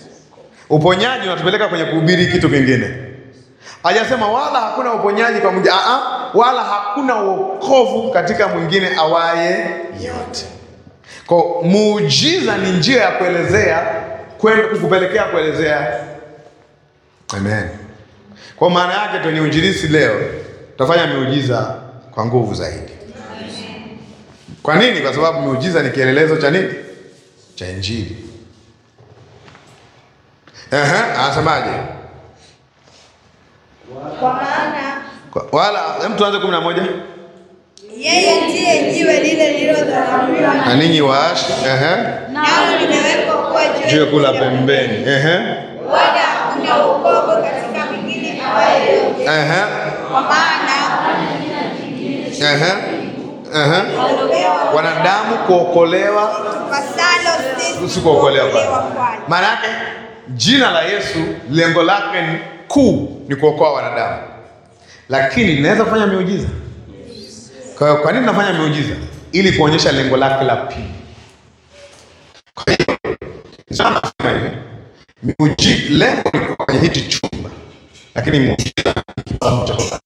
Uponyaji unatupeleka kwenye kuhubiri kitu kingine. Hajasema wala hakuna uponyaji kwa mwingine, ah, ah, wala hakuna wokovu katika mwingine awaye yote. Kwa muujiza ni njia ya kuelezea kwenda kukupelekea kuelezea. Amen. Kwa maana yake kwenye uinjilisti leo tutafanya miujiza kwa nguvu zaidi. Kwa nini? Kwa sababu miujiza ni kielelezo cha nini? Cha Injili. Ehe, anasemaje? Kwa maana Kwa- Wala hem, tuanze kumi na moja. yeye ndiye jiwe lile lililodharauliwa Na na ninyi waashi, ehe, nalo limewekwa kuwa jiwe jiwe kula kuu la pembeni, ehe, wala hakuna wokovu katika mwingine awaye yote. ehe, Kwa maana ehe, ehe. kuokolewa Wanadamu kuokolewa pasalo sisi usikuokolewa kuokolewa kwake. kwake. Maana yake jina la Yesu lengo lake ni kuu ni kuokoa wanadamu, lakini linaweza kufanya miujiza. Kwa hiyo kwa nini nafanya miujiza? Ili kuonyesha lengo lake la pili. Kwa hiyo sana nasema hivi, miujiza lengo ni kuwa kwenye hiki chumba, lakini muujiza ni kibao cha kutoka.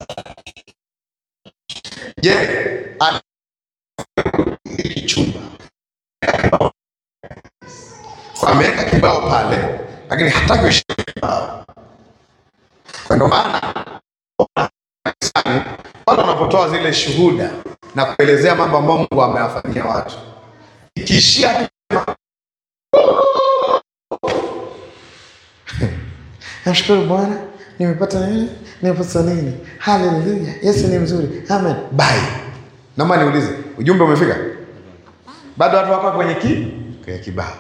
Je, ana- hiki chumba ameweka kibao pale, lakini hataki ushike kibao. Kwa ndio maana kanisani, watu wanapotoa zile shuhuda na kuelezea mambo ambayo Mungu amewafanyia watu, ikiishia tu kusema, namshukuru Bwana, nimepata nini, nimepata nini, haleluya, Yesu ni mzuri, amen, bye. Naomba niulize, ujumbe umefika? Bado watu wako kwenye ki kwenye kibao.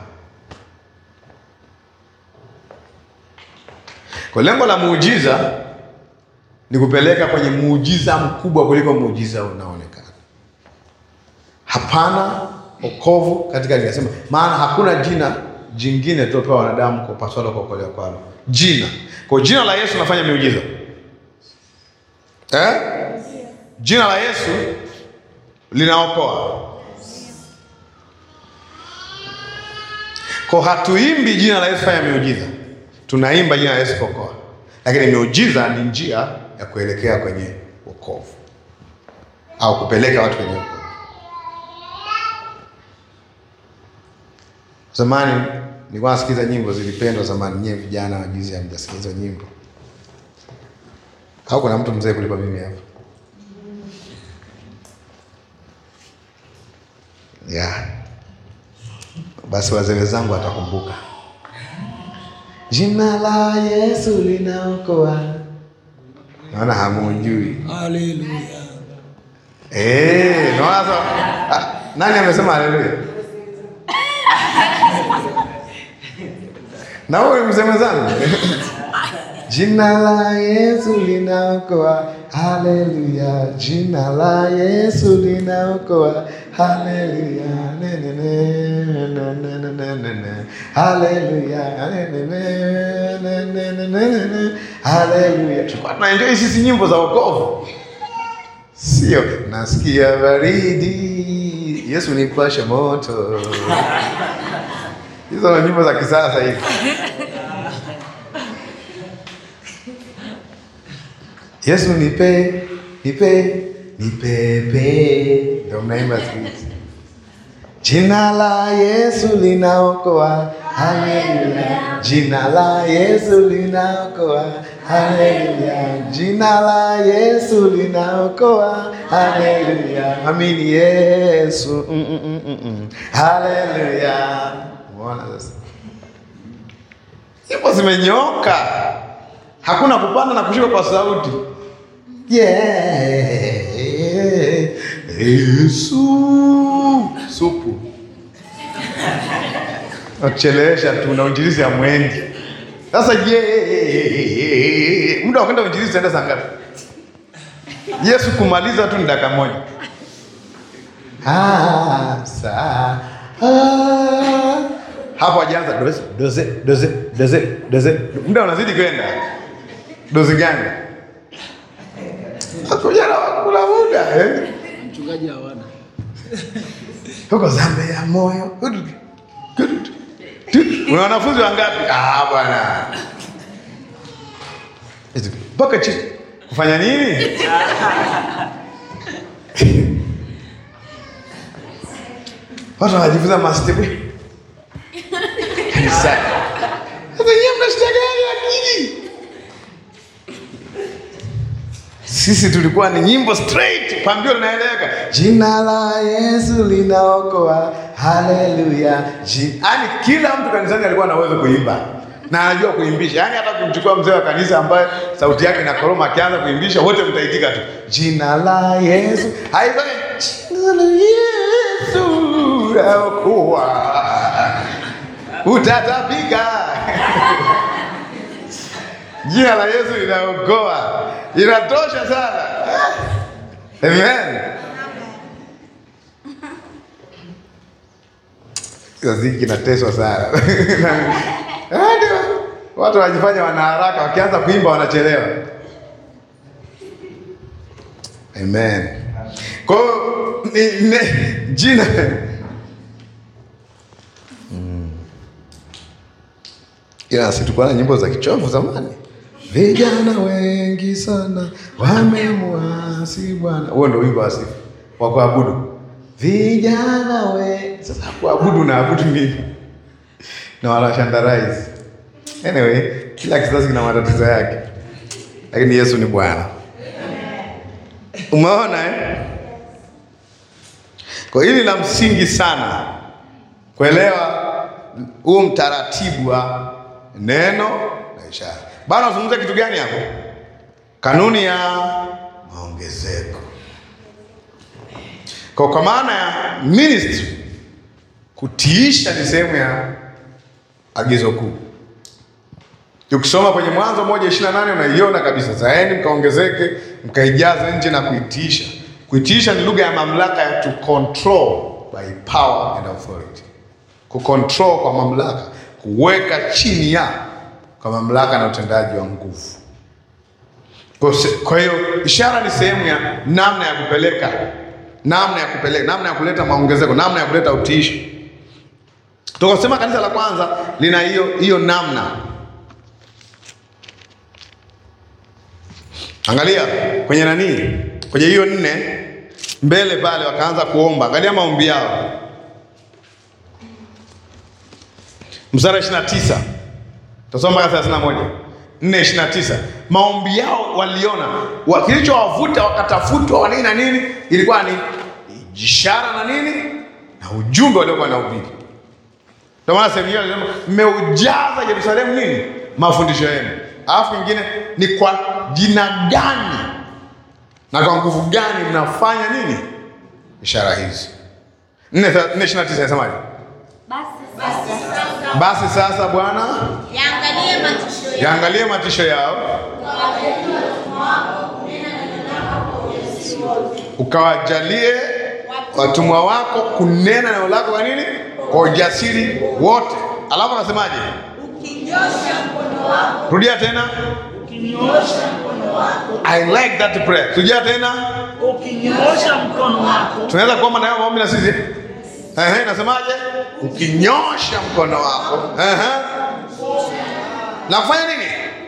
Kwa lengo la muujiza ni kupeleka kwenye muujiza mkubwa kuliko muujiza unaoonekana. hapana wokovu katika linasema, maana hakuna jina jingine tulopewa wanadamu kwa paswalo kuokolewa kwalo. Jina kwa jina la Yesu nafanya miujiza eh? Jina la Yesu linaokoa. Kwa hatuimbi jina la Yesu fanya miujiza, tunaimba jina la Yesu kuokoa, lakini miujiza ni njia ya kuelekea kwenye wokovu au kupeleka watu kwenye wokovu. Zamani nilikuwa nasikiza nyimbo zilipendwa zamani. Nyewe vijana wa juzi hamjasikiliza nyimbo au kuna mtu mzee kuliko mimi hapa? Yeah. Basi wazee wenzangu watakumbuka. Jina la Yesu linaokoa. Naona hamujui. Haleluya. Eh, naona sasa. Ah, Nani amesema haleluya? Na wewe mzee mwenzangu. Jina la Yesu linaokoa. Haleluya. Jina la Yesu linaokoa. Haleluya. Ne, ne, ne, ne, ne, ne, ne, ne, ne. Haleluya. Ne, ne, ne, ne, ne, ne, ne, ne, ne. Haleluya. Tulikuwa tunaenjoy sisi nyimbo za wokovu. Sio, nasikia baridi, Yesu nipashe moto. Hizo ni nyimbo za kisasa hizi. Yesu nipe, nipe, nipepe, ndio mnaimba siku hizi. Jina la Yesu linaokoa, haleluya. Jina la Yesu linaokoa, haleluya. Jina la Yesu linaokoa, haleluya. Amini Yesu, mm, mm, mm, mm, mm. haleluya. Umeona sasa, nyimbo zimenyoka, hakuna kupanda na kushuka kwa sauti. Yeah. Yesu supu nakuchelewesha tu na uinjilizi ya mwendi sasa. Je, muda wa kwenda uinjilizi utaenda saa ngapi? Yesu kumaliza tu ni dakika moja. Ah, saa ah. Hapo hajaanza doze doze doze doze doze, muda unazidi kwenda. Dozi gani? Akuja na wakula muda eh? Mchungaji hawana. huko zambe ya moyo. Una wanafunzi wangapi? Ah, bwana mpaka chini kufanya nini? Watu wanajifunza mastepu kanisani. Sasa nyie mna shida gani akili? Sisi tulikuwa ni nyimbo straight, pambio linaeleweka. Jina la Yesu linaokoa, haleluya. Yaani kila mtu kanisani alikuwa na uwezo kuimba na anajua kuimbisha. Yaani hata kumchukua mzee wa kanisa ambaye sauti yake inakoroma, akianza kuimbisha wote mtaitika tu, jina la Yesu. Haifai jina la Yesu linaokoa, utatapika Jina la Yesu linaokoa, inatosha sana. Amen. Kizazi kinateswa sana. Hadi watu wanajifanya wana haraka, wakianza kuimba wanachelewa. Amen. Kwa hiyo ni- ni- jina ila si tulikuwa na nyimbo za kichovu zamani. Vijana wengi sana wamemwasi Bwana. Huo ndio wimbo wa sifa wa kuabudu. Vijana we sasa, kuabudu na abudu nini? Na wanashandarize. Anyway, kila kizazi kina matatizo yake, lakini Yesu ni Bwana. Umeona eh? Kwa hili la msingi sana kuelewa huu mtaratibu wa neno na ishara. Bwana unazungumza kitu gani hapo? Kanuni ya maongezeko. Kwa kwa maana ya ministry, kutiisha ni sehemu ya agizo kuu. Ukisoma kwenye Mwanzo moja ishirini na nane unaiona kabisa, zaeni mkaongezeke, mkaijaze nchi na kuitiisha. Kutiisha ni lugha ya mamlaka ya to control by power and authority, kucontrol kwa mamlaka, kuweka chini ya kwa mamlaka na utendaji wa nguvu. Kwa se- Kwa hiyo ishara ni sehemu ya namna ya kupeleka, namna ya kupeleka, namna ya kuleta maongezeko, namna ya kuleta utiisho. Tukasema kanisa la kwanza lina hiyo hiyo namna. Angalia kwenye nani, kwenye hiyo nne mbele pale, wakaanza kuomba. Angalia maombi yao, mstari wa 29 Tasoma mpaka 31. 4:29. Maombi yao waliona wa, kilichowavuta wakatafutwa wa nini na nini ilikuwa ni ishara na nini na ujumbe waliokuwa na ubiri. Ndio maana sehemu hiyo alisema mmeujaza Yerusalemu nini mafundisho yenu. Alafu nyingine ni kwa jina gani na kwa nguvu gani mnafanya nini ishara hizi. 4:29 inasemaje? Basi sasa Bwana Yaangalie matisho yao. yaangalie matisho yao, ukawajalie watumwa wako kunena neno lako kwa nini, kwa ujasiri wote. Alafu anasemaje? Ukinyosha mkono wako Rudia tena. Ukinyoosha mkono wako, I like that prayer. Rudia tena. ukinyoosha mkono wako, Tunaweza kuomba na hayo maombi na sisi. Ehe, nasemaje? Ukinyosha mkono wako. Ehe. Na kufanya nini?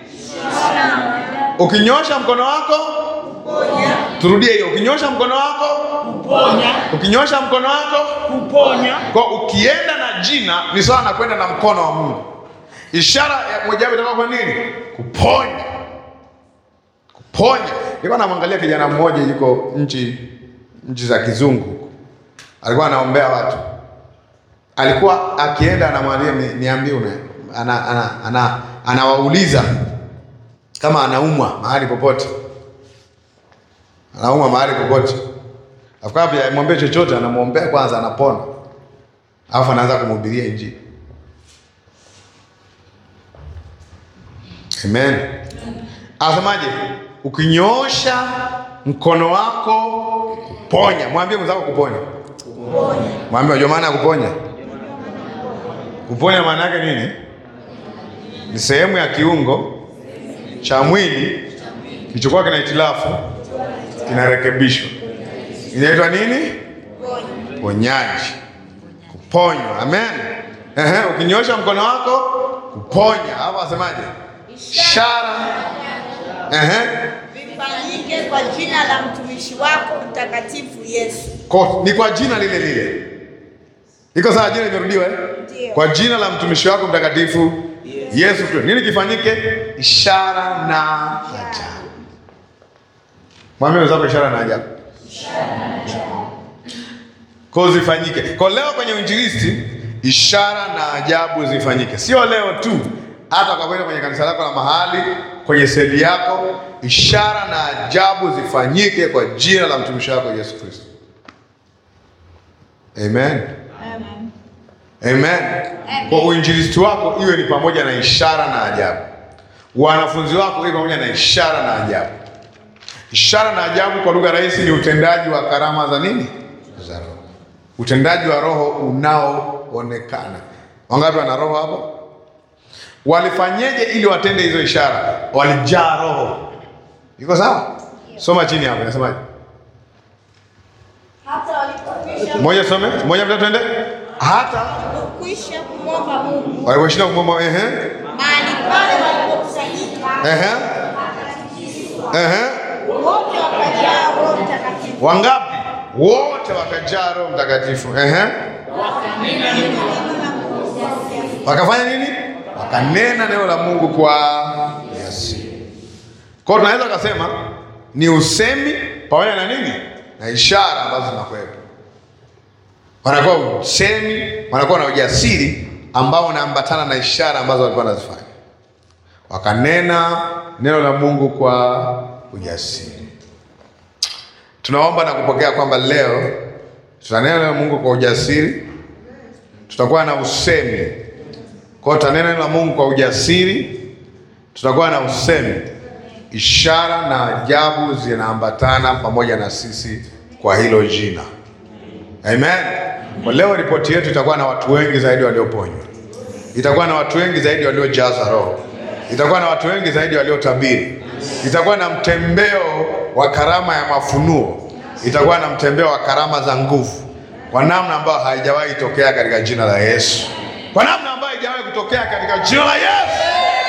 Ukinyosha mkono wako, turudie hiyo. Ukinyosha mkono wako, kuponya, ukinyosha mkono wako, kuponya, kwa ukienda na jina ni sawa na kwenda na mkono wa Mungu. Ishara ya mojawapo itakuwa kwa nini? Kuponya. Kuponya. Nilikuwa namwangalia kijana mmoja yuko nchi nchi za kizungu huko. Alikuwa anaombea watu. Alikuwa akienda anamwambia "Ni- niambie una ana, ana, ana, anawauliza kama anaumwa mahali popote. Anaumwa mahali popote. Alafu kabla amwambie chochote anamwombea kwanza anapona. Alafu anaanza kumhubiria Injili. Amen. Anasemaje? Ukinyoosha mkono wako kuponya. Mwambie mwenzako kuponya. Mwambie unajua maana ya kuponya? Kuponya maana yake nini? Ni sehemu ya kiungo cha mwili kilichokuwa kina hitilafu kinarekebishwa. Inaitwa nini? Ponyaji. Kuponywa. Amen. Ehe, ukinyosha mkono wako kuponya. Hapo asemaje? Ishara. Ehe. vifanyike kwa jina la mtumishi wako mtakatifu Yesu. Kwa, ni kwa jina lile lile. Iko sawa jina limerudiwa eh? Ndio. Kwa jina la mtumishi wako mtakatifu Yesu Kristo. Nini kifanyike? Ishara na ajabu. Mwambie wenzako ishara na ajabu. Kwa zifanyike. Kwa leo kwenye uinjilisti ishara na ajabu zifanyike. Sio leo tu, hata kwa kwenda kwenye kanisa lako la mahali, kwenye seli yako, ishara na ajabu zifanyike kwa jina la mtumishi wako Yesu Kristo. Amen. Amen. Kwa uinjilisti wako iwe ni pamoja na ishara na ajabu. Wanafunzi wako iwe pamoja na ishara na ajabu. Ishara na ajabu kwa lugha rahisi ni utendaji wa karama za nini? Za Roho. Utendaji wa Roho unaoonekana. Wangapi wana Roho hapo? Walifanyeje ili watende hizo ishara? Walijaa Roho. Iko sawa? Soma chini hapo, inasemaje? Hata walipokwisha Moja some, moja mtatu twende. Hata kukwisha kumwomba Mungu waliposhinda kumwomba ehe. mahali pale walipokusanyika, Ehe. Ehe. wote wakajaa Roho Mtakatifu, Wangapi? Wote wakajaa Roho Mtakatifu. Ehe. Wakafanya nini? Wakanena neno la Mungu kwa ujasiri. Kwa hiyo tunaweza kusema ni usemi pamoja na nini? Na ishara ambazo zinakuwepo. Wanakuwa usemi, wanakuwa na ujasiri ambao unaambatana na ishara ambazo walikuwa wanazifanya. Wakanena neno la Mungu kwa ujasiri. Tunaomba na kupokea kwamba leo tutanena neno la Mungu kwa ujasiri, tutakuwa na usemi. Kwa hiyo tutanena neno la Mungu kwa ujasiri, tutakuwa na usemi. Ishara na ajabu zinaambatana pamoja na sisi kwa hilo jina. Amen. Kwa leo ripoti yetu itakuwa na watu wengi zaidi walioponywa, itakuwa na watu wengi zaidi waliojaza Roho, itakuwa na watu wengi zaidi waliotabiri, itakuwa na mtembeo wa karama ya mafunuo, itakuwa na mtembeo wa karama za nguvu kwa namna ambayo haijawahi tokea katika jina la Yesu, kwa namna ambayo haijawahi kutokea katika jina la Yesu.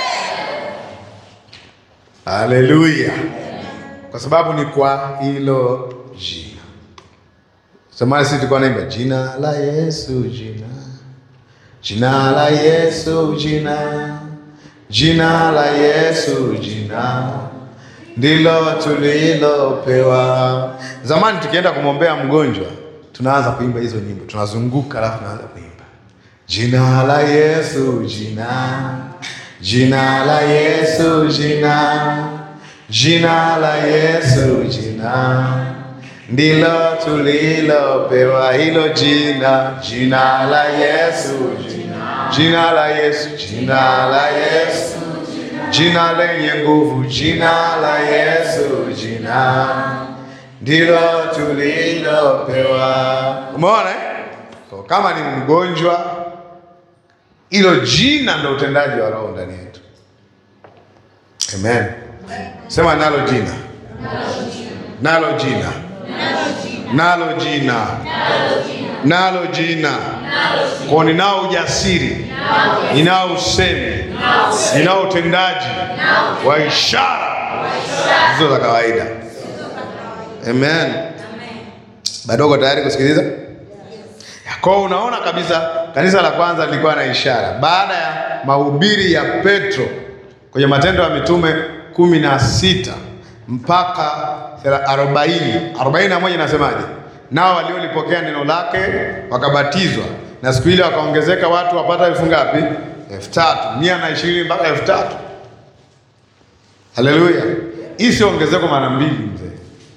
Haleluya! Kwa sababu ni kwa hilo jina. Zamani sisi tulikuwa naimba jina la Yesu, jina jina la Yesu, jina jina la Yesu, jina ndilo tulilopewa. Zamani tukienda kumwombea mgonjwa, tunaanza kuimba hizo nyimbo, tunazunguka, alafu tunaanza kuimba jina la Yesu, jina jina la Yesu, jina jina la Yesu, jina ndilo tulilopewa hilo jina, jina la Yesu, jina, jina la Yesu, jina la Yesu, jina lenye nguvu, jina la Yesu, jina ndilo tulilopewa. Umeona eh? Kwa kama ni mgonjwa, hilo jina ndo utendaji wa Roho ndani yetu. Amen. Sema nalo jina, nalo jina nalo jina nalo jina kwa ninao ujasiri, ninao usemi, ninao utendaji wa ishara hizo za kawaida. Amen. Bado uko tayari kusikiliza? Kwa hiyo unaona kabisa kanisa la kwanza lilikuwa na ishara baada ya mahubiri ya Petro kwenye Matendo ya Mitume kumi na sita mpaka arobaini arobaini na moja inasemaje? Nao waliolipokea neno lake wakabatizwa, na siku ile wakaongezeka watu wapata elfu ngapi? elfu tatu mia na ishirini mpaka elfu tatu Haleluya! Hii sio ongezeko mara mbili mzee,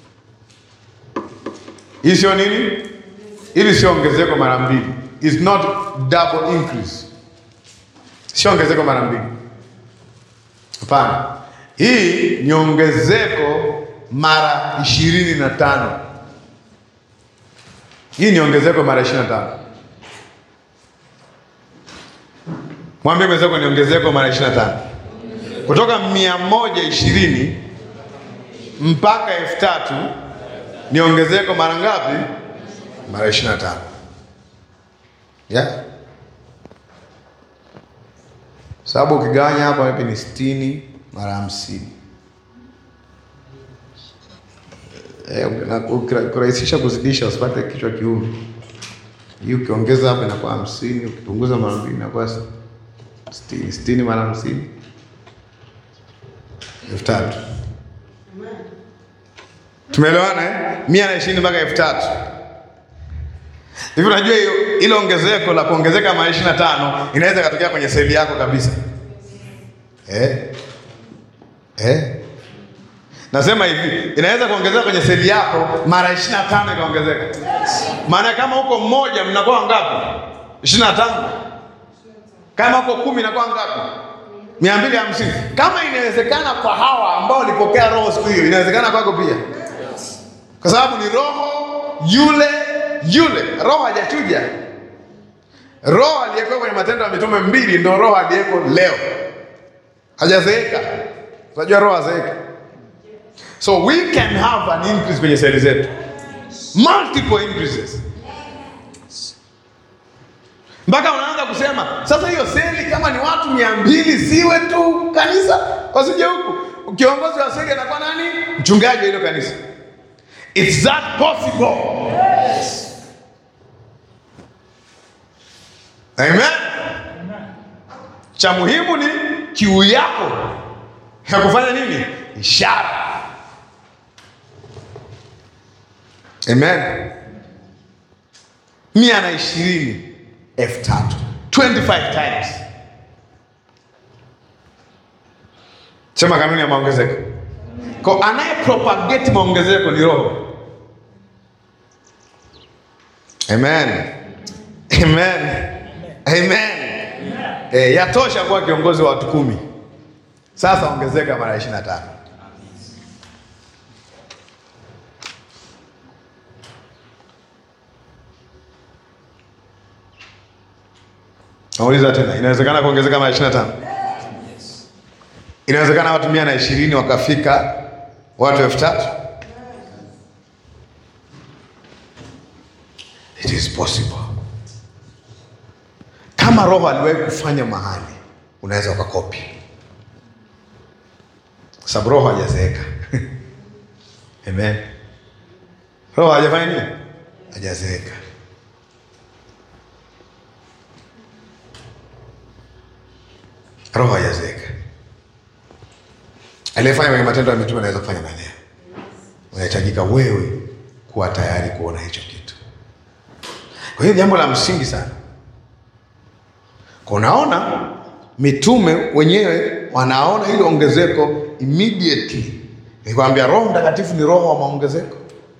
hii sio nini? Hili sio ongezeko mara mbili, is not double increase, sio ongezeko mara mbili, hapana. Hii ni ongezeko mara ishirini na tano. Hii ni ongezeko mara ishirini na tano. Mwambie mwenzako ni ongezeko mara ishirini na tano, kutoka mia moja ishirini mpaka elfu tatu ni ongezeko mara ngapi? Mara ishirini na tano. Yeah. Sababu ukigawanya hapa wapi ni sitini mara hamsini Eh, na kurahisisha kuzidisha usipate kichwa kiume. Hii ukiongeza hapa inakuwa hamsini, ukipunguza mara mbili inakuwa sitini. Sitini mara hamsini elfu tatu. Tumeelewana eh? mia na ishirini mpaka elfu tatu. Hivi unajua hiyo ile ongezeko la kuongezeka mara ishirini na tano inaweza ikatokea kwenye seli yako kabisa eh? Eh? Nasema hivi inaweza kuongezeka kwenye seli yako mara ishirini na tano ikaongezeka. Maana kama huko mmoja mnakuwa ngapi? ishirini na tano. Kama huko kumi inakuwa ngapi? mia mbili hamsini. Kama inawezekana kwa hawa ambao walipokea roho siku hiyo, inawezekana kwako pia, kwa sababu ni roho yule yule. Roho hajachuja. Roho aliyekuwa kwenye Matendo ya Mitume mbili ndio roho aliyeko leo, hajazeeka. Unajua roho hazeeka. So we can have an increase kwenye seli zetu, multiple increases, mpaka unaanza kusema sasa, hiyo seli kama ni watu mia mbili siwe tu kanisa, wasije huku. Kiongozi wa seli anakuwa nani? Mchungaji wa hilo kanisa. It's that possible. Amen. Cha muhimu ni kiu yako ya kufanya nini? Ishara. Amen. mia na ishirini elfu tatu 25 times. Sema kanuni ya maongezeko. Kwa anaye propagate maongezeko ni Roho. Amen. Amen. Amen. Eh, yatosha kuwa kiongozi wa watu kumi. Sasa ongezeka mara ishirini na tano. Nauliza tena, inawezekana kuongezeka mara ishirini na tano? Inawezekana watu mia na ishirini wakafika watu elfu tatu? It is possible. Kama Roho aliwahi kufanya mahali, unaweza ukakopi, kwa sababu Roho hajazeeka. Amen. Roho hajafanya nini? Hajazeeka. Roho hajazeeka. Aliyefanya kwenye Matendo ya Mitume anaweza kufanya na leo. Unahitajika wewe kuwa tayari kuona hicho kitu. Kwa hiyo jambo la msingi sana, kunaona mitume wenyewe wanaona hilo ongezeko immediately. Nikwambia Roho Mtakatifu ni roho wa maongezeko,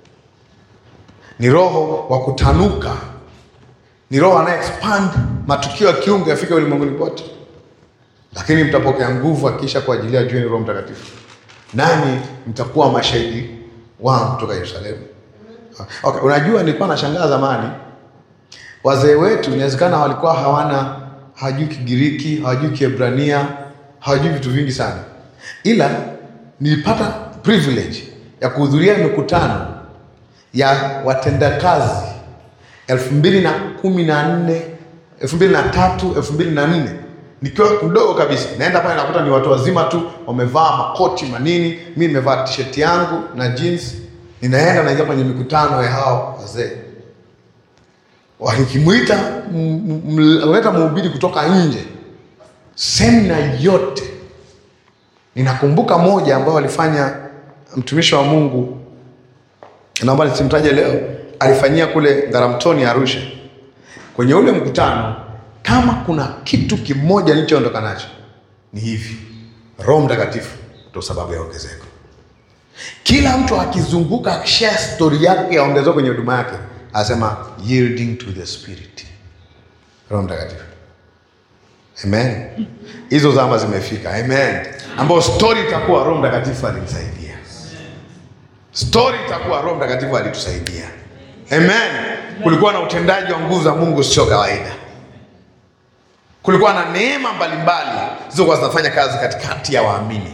ni roho wa kutanuka, ni roho anaye expand matukio ya kiungu yafike ulimwenguni pote lakini mtapokea nguvu akisha kuajilia juu ni Roho Mtakatifu, nani mtakuwa mashahidi wangu kutoka Yerusalemu. Okay, unajua nilikuwa nashangaa zamani, wazee wetu inawezekana walikuwa hawana hawajui Kigiriki, hawajui Kiebrania, hawajui vitu vingi sana, ila nilipata privilege ya kuhudhuria mikutano ya watendakazi elfu mbili na kumi na nne elfu mbili na tatu elfu mbili na nne nikiwa mdogo kabisa, naenda pale nakuta ni watu wazima tu wamevaa makoti manini, mi nimevaa t-shirt yangu na jeans, ninaenda naingia kwenye mikutano ya hao wazee, walikimwita leta mhubiri kutoka nje, semina yote. Ninakumbuka moja ambayo walifanya mtumishi wa Mungu, naomba nisimtaje leo, alifanyia kule Ngaramtoni Arusha. Kwenye ule mkutano kama kuna kitu kimoja nilichoondoka nacho ni hivi, Roho Mtakatifu ndio sababu ya ongezeko. Kila mtu akizunguka akishare stori yake ya ongezeko kwenye huduma yake, anasema yielding to the spirit, Roho Mtakatifu. Amen, hizo zama zimefika. Amen, ambayo stori itakuwa Roho Mtakatifu alinisaidia, stori itakuwa Roho Mtakatifu alitusaidia. Amen, kulikuwa na utendaji wa nguvu za Mungu sio kawaida kulikuwa na neema mbalimbali zilizokuwa zinafanya kazi katikati ya waamini,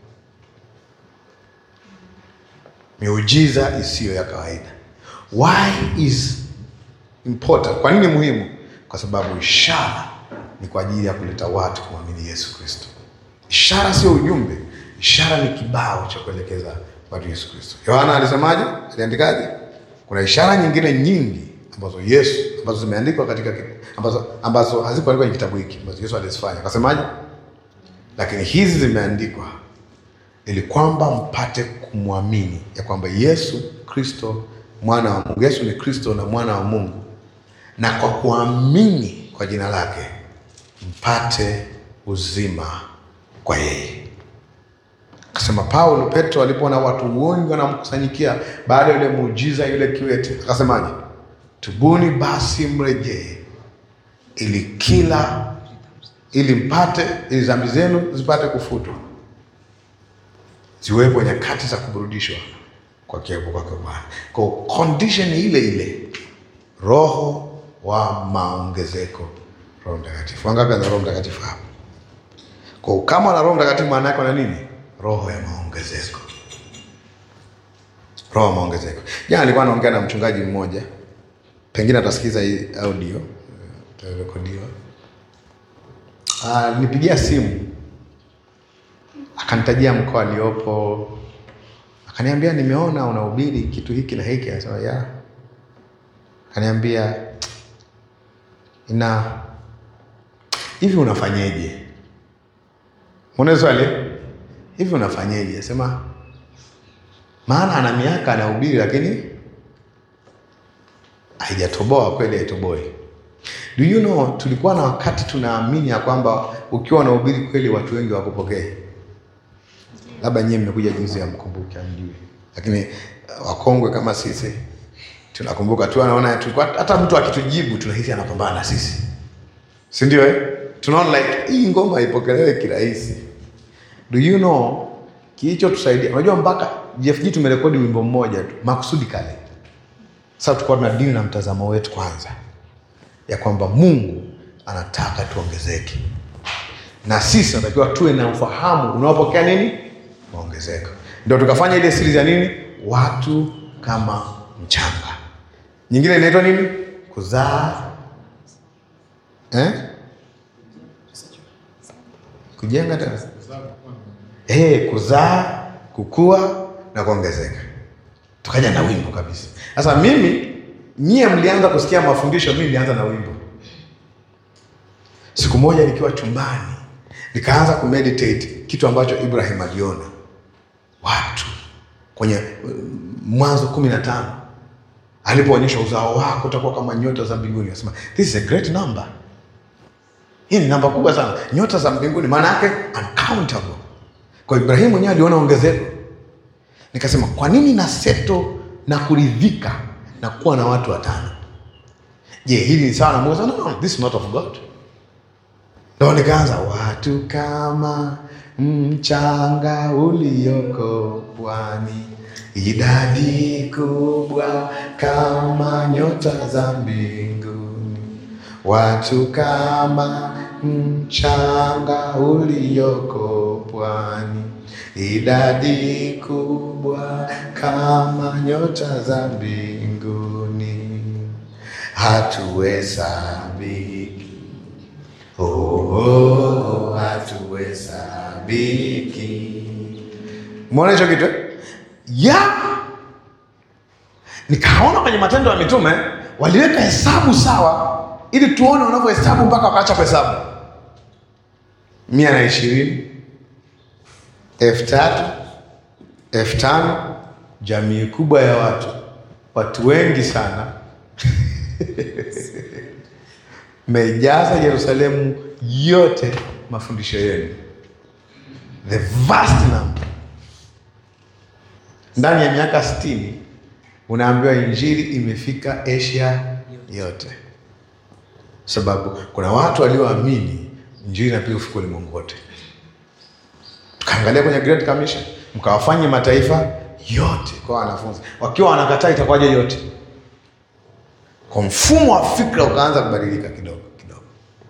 miujiza isiyo ya kawaida. Why is important? Kwa nini muhimu? Kwa sababu ishara ni kwa ajili ya kuleta watu kumwamini Yesu Kristo. Ishara sio ujumbe, ishara ni kibao cha kuelekeza watu Yesu Kristo. Yohana alisemaje? Aliandikaje? Kuna ishara nyingine nyingi ambazo Yesu ambazo zimeandikwa katika ambazo ambazo hazikuandikwa kwenye kitabu hiki ambazo Yesu alizifanya. Akasemaje? Lakini hizi zimeandikwa ili kwamba mpate kumwamini ya kwamba Yesu Kristo mwana wa Mungu. Yesu ni Kristo na mwana wa Mungu, na kwa kuamini kwa jina lake mpate uzima kwa yeye. Akasema Paulo, Petro alipoona watu wengi wanamkusanyikia baada ya yule muujiza yule kiwete, akasemaje? Tubuni basi mrejee, ili kila ili mpate ili dhambi zenu zipate kufutwa, ziwepo nyakati za kuburudishwa kwa kiapo kwake Bwana. Kwa condition ile ile, roho wa maongezeko, Roho Mtakatifu. Wangapi ana Roho Mtakatifu hapa? Kwa kama na Roho Mtakatifu, maana yake na nini? Roho ya maongezeko, roho ya maongezeko. Jana nilikuwa naongea na mchungaji mmoja pengine atasikiza hii audio itarekodiwa. Nipigia simu akanitajia mkoa aliopo, akaniambia nimeona unahubiri kitu hiki na hiki. Anasema ya, akaniambia ina hivi, unafanyeje? Mbona swali hivi, unafanyeje? Asema maana ana miaka anahubiri lakini haijatoboa kweli, haitoboi. Do you know, tulikuwa na wakati tunaamini ya kwamba ukiwa unahubiri kweli watu wengi wakupokee. Labda nyie mmekuja jinsi ya mkumbuke, amjui, lakini wakongwe kama sisi tunakumbuka tu, anaona tulikuwa hata mtu akitujibu tunahisi anapambana na sisi, si ndio? Eh, tunaona like hii ngoma haipokelewe kirahisi. Do you know kilichotusaidia? Unajua mpaka JFG tumerekodi wimbo mmoja tu makusudi kale sasa tulikuwa tuna dini na mtazamo wetu kwanza, ya kwamba Mungu anataka tuongezeke, na sisi tunatakiwa tuwe na ufahamu unaopokea nini maongezeko. Ndio tukafanya ile series ya nini, watu kama mchanga. Nyingine inaitwa nini, kuzaa eh? kujenga tena eh, kuzaa, kukua na kuongezeka. Tukaja na wimbo kabisa. Sasa mimi nyie mlianza kusikia mafundisho, mimi nilianza na wimbo. Siku moja nikiwa chumbani nikaanza kumeditate kitu ambacho Ibrahim aliona watu kwenye uh, Mwanzo kumi na tano alipoonyesha uzao wako utakuwa kama nyota za mbinguni, akasema this is a great number. Hii ni namba kubwa sana, nyota za mbinguni, maana yake uncountable. Kwa Ibrahimu mwenyewe aliona ongezeko. Nikasema kwa nini na seto na kuridhika na kuwa na watu watano? Je, hili ni sawa na Mungu? No, no, this is not of God. Ndo nikaanza watu kama mchanga ulioko pwani, idadi kubwa kama nyota za mbinguni, watu kama mchanga ulioko pwani, idadi kubwa kama nyota za mbinguni, hatuhesabiki Oh, oh, hatuhesabiki. Umeona hicho kitu eh? ya nikaona kwenye Matendo ya Mitume waliweka hesabu sawa, ili tuone wanavyohesabu mpaka wakaacha kuhesabu mia na ishirini elfu tatu elfu tano jamii kubwa ya watu, watu wengi sana mejaza Yerusalemu yote mafundisho yenu, the vast number. Ndani ya miaka sitini unaambiwa injili imefika Asia yote, sababu kuna watu walioamini injili inapiga ufika ulimwengu wote. Tukaangalia kwenye Great Commission, mkawafanye mataifa yote kwa wanafunzi, wakiwa wanakataa itakuwaje yote? Kwa mfumo wa fikra ukaanza kubadilika kidogo kidogo.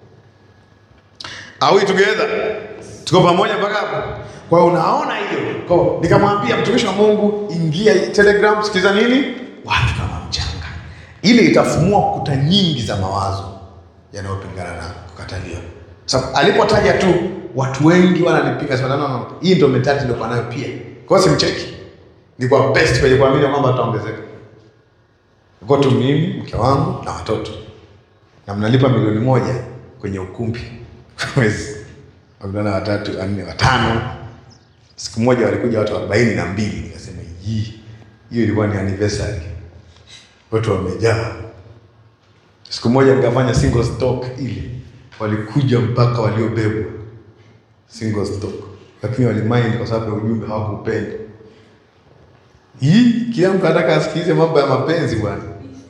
Are we together? Tuko pamoja mpaka hapo? Kwa hiyo unaona hiyo. Kwa hiyo nikamwambia mtumishi wa Mungu, ingia Telegram, sikiliza nini? Watu kama mchanga. Ile itafumua kuta nyingi za mawazo yanayopingana na kukataliwa. Sababu alipotaja tu watu wengi wananipinga sema no, no. Hii ndio mentality ndio nayo pia. Kwa hiyo simcheki. Ni kwa best kwenye kuamini kwamba tutaongezeka. Uko tu mimi, mke wangu na watoto, na mnalipa milioni moja kwenye ukumbi mwezi, wavulana watatu wanne watano. Siku moja walikuja watu arobaini na mbili. Nikasema hii hiyo ilikuwa ni anniversary, watu wamejaa. Siku moja nikafanya single stock, ili walikuja mpaka waliobebwa single stock, lakini walimind kwa sababu ya ujumbe hawakupenda. Hii kila mtu anataka asikilize mambo ya mapenzi bwana.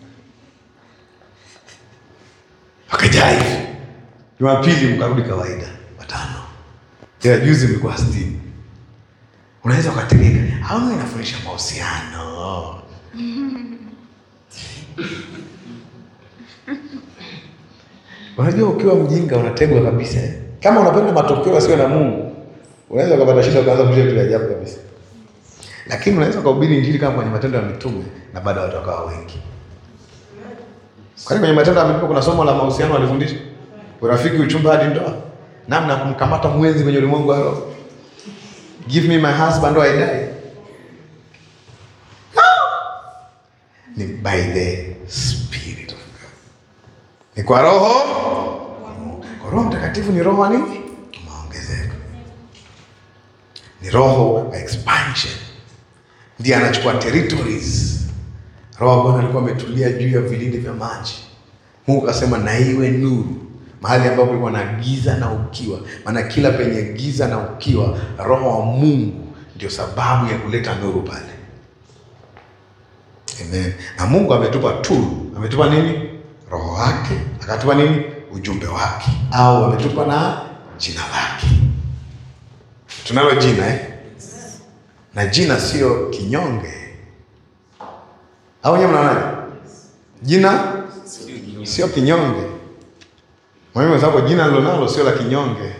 Wakajaa hivi. Jumapili mkarudi kawaida watano. Ila juzi mlikuwa sitini. Unaweza ukategeka. Au mimi nafundisha mahusiano. Unajua ukiwa mjinga unategwa kabisa. eh. Kama unapenda matokeo yasiyo na Mungu, unaweza ukapata shida ukaanza kushia vitu vya ajabu kabisa. Lakini unaweza kuhubiri injili kama kwenye Matendo ya Mitume na bado watu wakawa wengi. Kwani kwenye Matendo ya Mitume kuna somo la mahusiano walifundisha? Urafiki, uchumba hadi ndoa. Namna ya kumkamata mwenzi kwenye ulimwengu wa roho. Give me my husband or I die. No. Ni by the spirit of God. Ni kwa roho. Kwa Roho Mtakatifu ni roho wa nini? Maongezeko. Ni roho wa expansion ndiye anachukua territories. Roho wa Bwana alikuwa ametulia juu ya vilindi vya maji. Mungu akasema na iwe nuru, mahali ambapo kulikuwa na giza na ukiwa. Maana kila penye giza na ukiwa, roho wa Mungu ndio sababu ya kuleta nuru pale. Amen. Na Mungu ametupa tool, ametupa nini? Roho wake, akatupa nini? Ujumbe wake, au ametupa na jina lake. Tunalo jina eh? na jina sio kinyonge, au nyewe mnaonaje? Jina sio kinyonge. Mwalimu wenzako, jina lilonalo sio la kinyonge.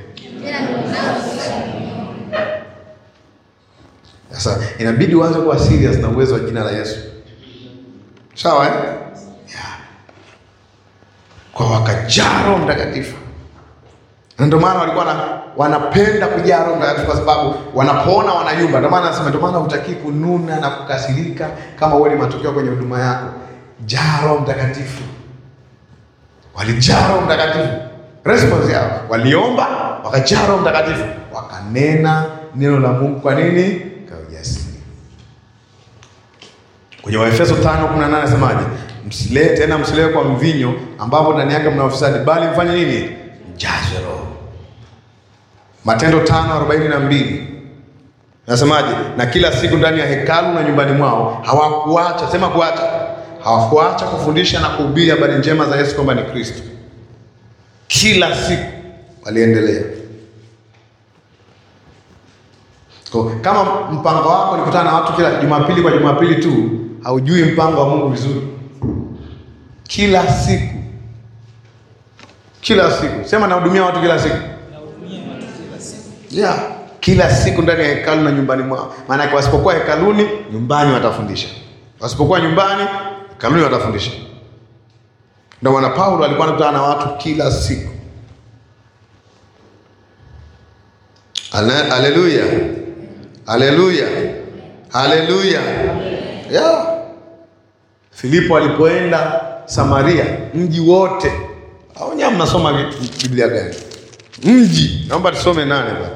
Sasa inabidi uanze kuwa serious na uwezo wa jina la Yesu, sawa eh? Yeah. Kwa wakajaa Roho Mtakatifu, na ndio maana walikuwa na, wanapenda kujaa Roho Mtakatifu kwa sababu wanapoona wanayumba. Ndio maana nasema, ndio maana hutakii kununa na kukasirika kama uone matokeo kwenye huduma yako. Jaa Roho Mtakatifu. Walijaa Roho Mtakatifu, response yao waliomba, wakajaa Roho Mtakatifu, wakanena neno la Mungu. Kwa nini? Kwa ujasiri. Kwenye Waefeso 5:18 nasemaje? Msilewe tena, msilewe kwa mvinyo ambapo ndani yake mna ufisadi, bali mfanye nini? Mjazwe Roho. Matendo 5:42 nasemaje? Na kila siku ndani ya hekalu na nyumbani mwao hawakuacha, sema kuacha, hawakuacha kufundisha na kuhubiri habari njema za Yesu kwamba ni Kristo. Kila siku waliendelea. Kwa, kama mpango wako ni kukutana na watu kila Jumapili kwa Jumapili tu, haujui mpango wa Mungu vizuri. Kila siku, kila siku, sema nahudumia watu kila siku, yeah, kila siku ndani ya hekalu na nyumbani mwao. Maana yake wasipokuwa hekaluni, nyumbani watafundisha, wasipokuwa nyumbani, hekaluni watafundisha. Ndio maana Paulo alikuwa anakutana na watu kila siku. Ale- Haleluya, haleluya, haleluya. Yeah. Filipo alipoenda Samaria, mji wote au nyewe mnasoma vi- Biblia gani? Mji, naomba tusome nane bwana.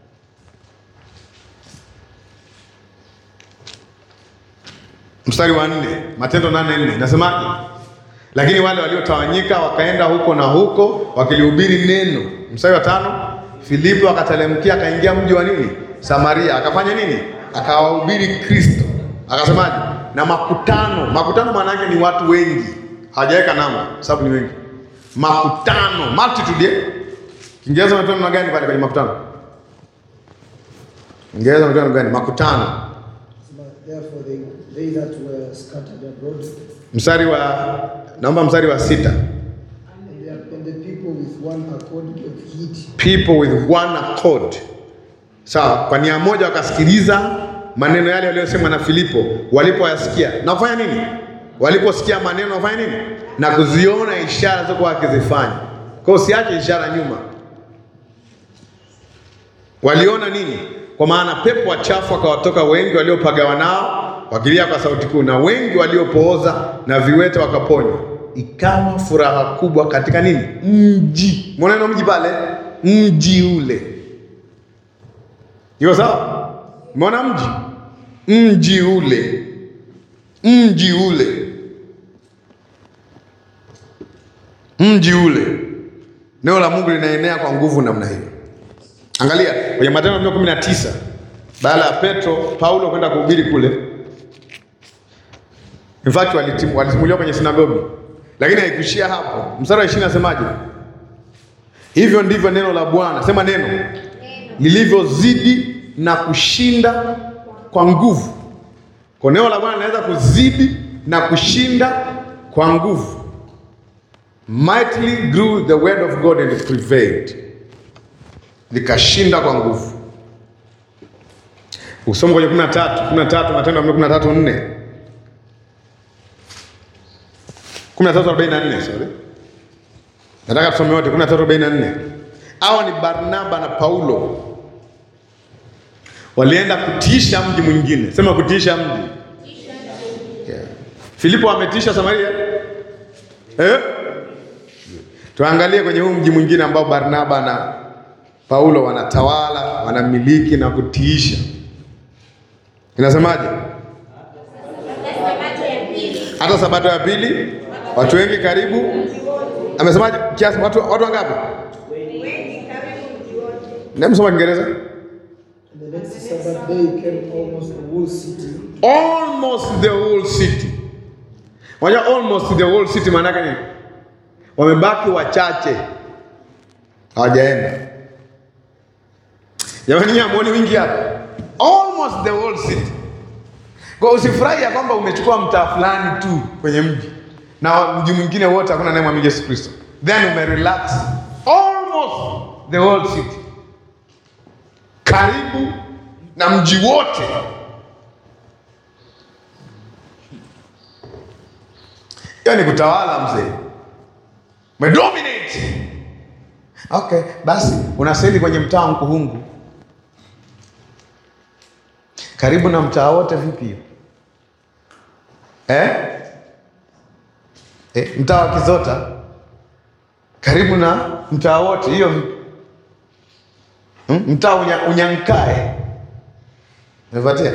Mstari wa nne, Matendo nane nne nasemaje? Lakini wale waliotawanyika wakaenda huko na huko wakilihubiri neno. Mstari wa tano, Filipo akatelemkia akaingia mji wa nini? Samaria, akafanya nini? Akawahubiri Kristo. Akasemaje? Na makutano. Makutano maana yake ni watu wengi, hawajaweka namba, sababu ni wengi. Makutano, multitude. eh? Kiingereza unatoa namna gani pale kwenye makutano? Kiingereza unatoa namna gani? Makutano. Therefore, they, they that were scattered abroad, Mstari wa naomba mstari wa sita. and the, and the people with one accord gave heed people with one accord. Sawa, kwa nia moja wakasikiliza maneno yale yaliyosemwa na Filipo. Walipoyasikia na kufanya nini? Waliposikia maneno wafanya nini? Na kuziona ishara zilizokuwa wakizifanya. Kwa hiyo usiache ishara nyuma. Waliona nini? Kwa maana pepo wachafu wakawatoka wengi waliopagawa nao wakilia kwa sauti kuu, na wengi waliopooza na viwete wakaponywa. Ikawa furaha kubwa katika nini? Mji. Mbona neno mji pale? Mji ule. Iko sawa? Mbona mji? Mji ule, mji ule, mji ule. Neno la Mungu linaenea kwa nguvu namna hiyo. Angalia kwenye Matendo kumi na tisa baada ya Petro Paulo kwenda kuhubiri kule, in fact walitimu- walisimuliwa kwenye sinagogi, lakini haikuishia hapo. Mstari wa ishirini nasemaje? Hivyo ndivyo neno la Bwana, sema neno lilivyozidi na kushinda kwa nguvu. Kwa neno la Bwana linaweza kuzidi na kushinda kwa nguvu. Mightily grew the word of God and it prevailed likashinda kwa nguvu. Usoma kwenye 13, 13 Matendo ya Mitume 13 4. 13:44 sorry. Nataka tusome wote 13:44. Hawa ni Barnaba na Paulo. Walienda kutiisha mji mwingine. Sema kutiisha mji. Yeah. Filipo ametisha Samaria? Eh? Tuangalie kwenye huu mji mwingine ambao Barnaba na Paulo wanatawala, wanamiliki na kutiisha. Inasemaje? Hata sabato ya pili watu wengi karibu. Amesemaje? Kiasi watu watu wangapi? Ndio msoma Kiingereza. And the next Sabbath day came almost the whole city Almost the whole city. Unajua almost the whole city maana yake nini? Wamebaki wachache. Hawajaenda. Jamani nyinyi hamuoni wingi hapa? Almost the whole city. Kwa usifurahi ya kwamba umechukua mtaa fulani tu kwenye mji na mji mwingine wote hakuna naye mwamini Yesu Kristo. Then umerelax almost the whole city, karibu na mji wote. Hiyo ni kutawala mzee, umedominate. Okay, basi unaseli kwenye mtaa wa Mkuhungu, karibu na mtaa wote. Vipi hiyo eh? Eh, mtaa wa Kizota karibu na mtaa wote, hiyo vipi? Hmm? Mtaa unya, Unyankae umepatia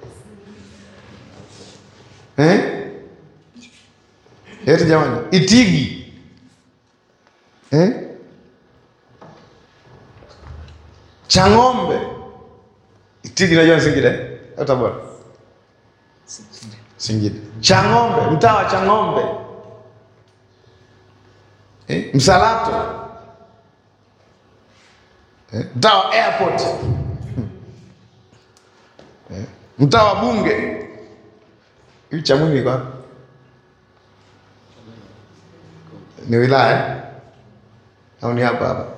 eh? Eti jamani, Itigi eh? Chang'ombe, Itigi najua ni Singida eh? au Tabora? Singida. Chang'ombe, mtaa wa Chang'ombe eh? Msalato eh? mtaa wa airport eh? mtaa wa Bunge hivi cha Mwingi kwa ni wilaya eh? au ni hapa hapa?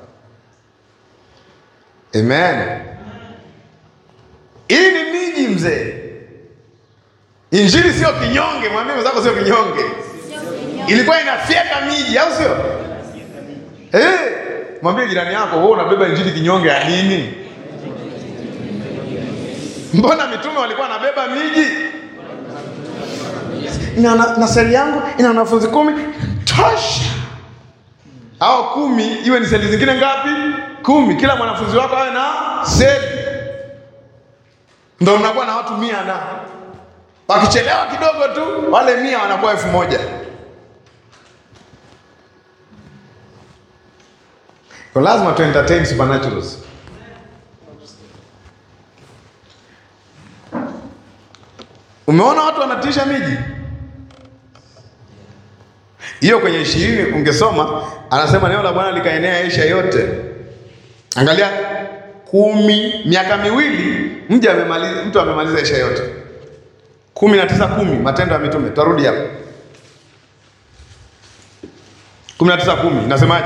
Amen. Hii ni miji mzee. Injili sio kinyonge, mwambie mwenzako sio kinyonge. Ilikuwa inafyeka miji, au sio? Eh, mwambie jirani yako, wewe unabeba injili kinyonge ya nini? Mbona mitume walikuwa wanabeba miji? Na, na, na seli yangu ina wanafunzi kumi tosha, au kumi, iwe ni seli zingine ngapi? Kumi. Kila mwanafunzi wako awe na seli, ndo mnakuwa na watu mia na wakichelewa kidogo tu wale mia wanakuwa elfu moja. Kwa lazima tu entertain supernaturals. Umeona watu wanatisha miji hiyo. Kwenye ishirini ungesoma, anasema neno la Bwana likaenea Asia yote. Angalia kumi, miaka miwili mji amemaliza, mtu amemaliza Asia yote. kumi na tisa kumi Matendo ya Mitume, tutarudi hapo. kumi na tisa kumi nasemaje?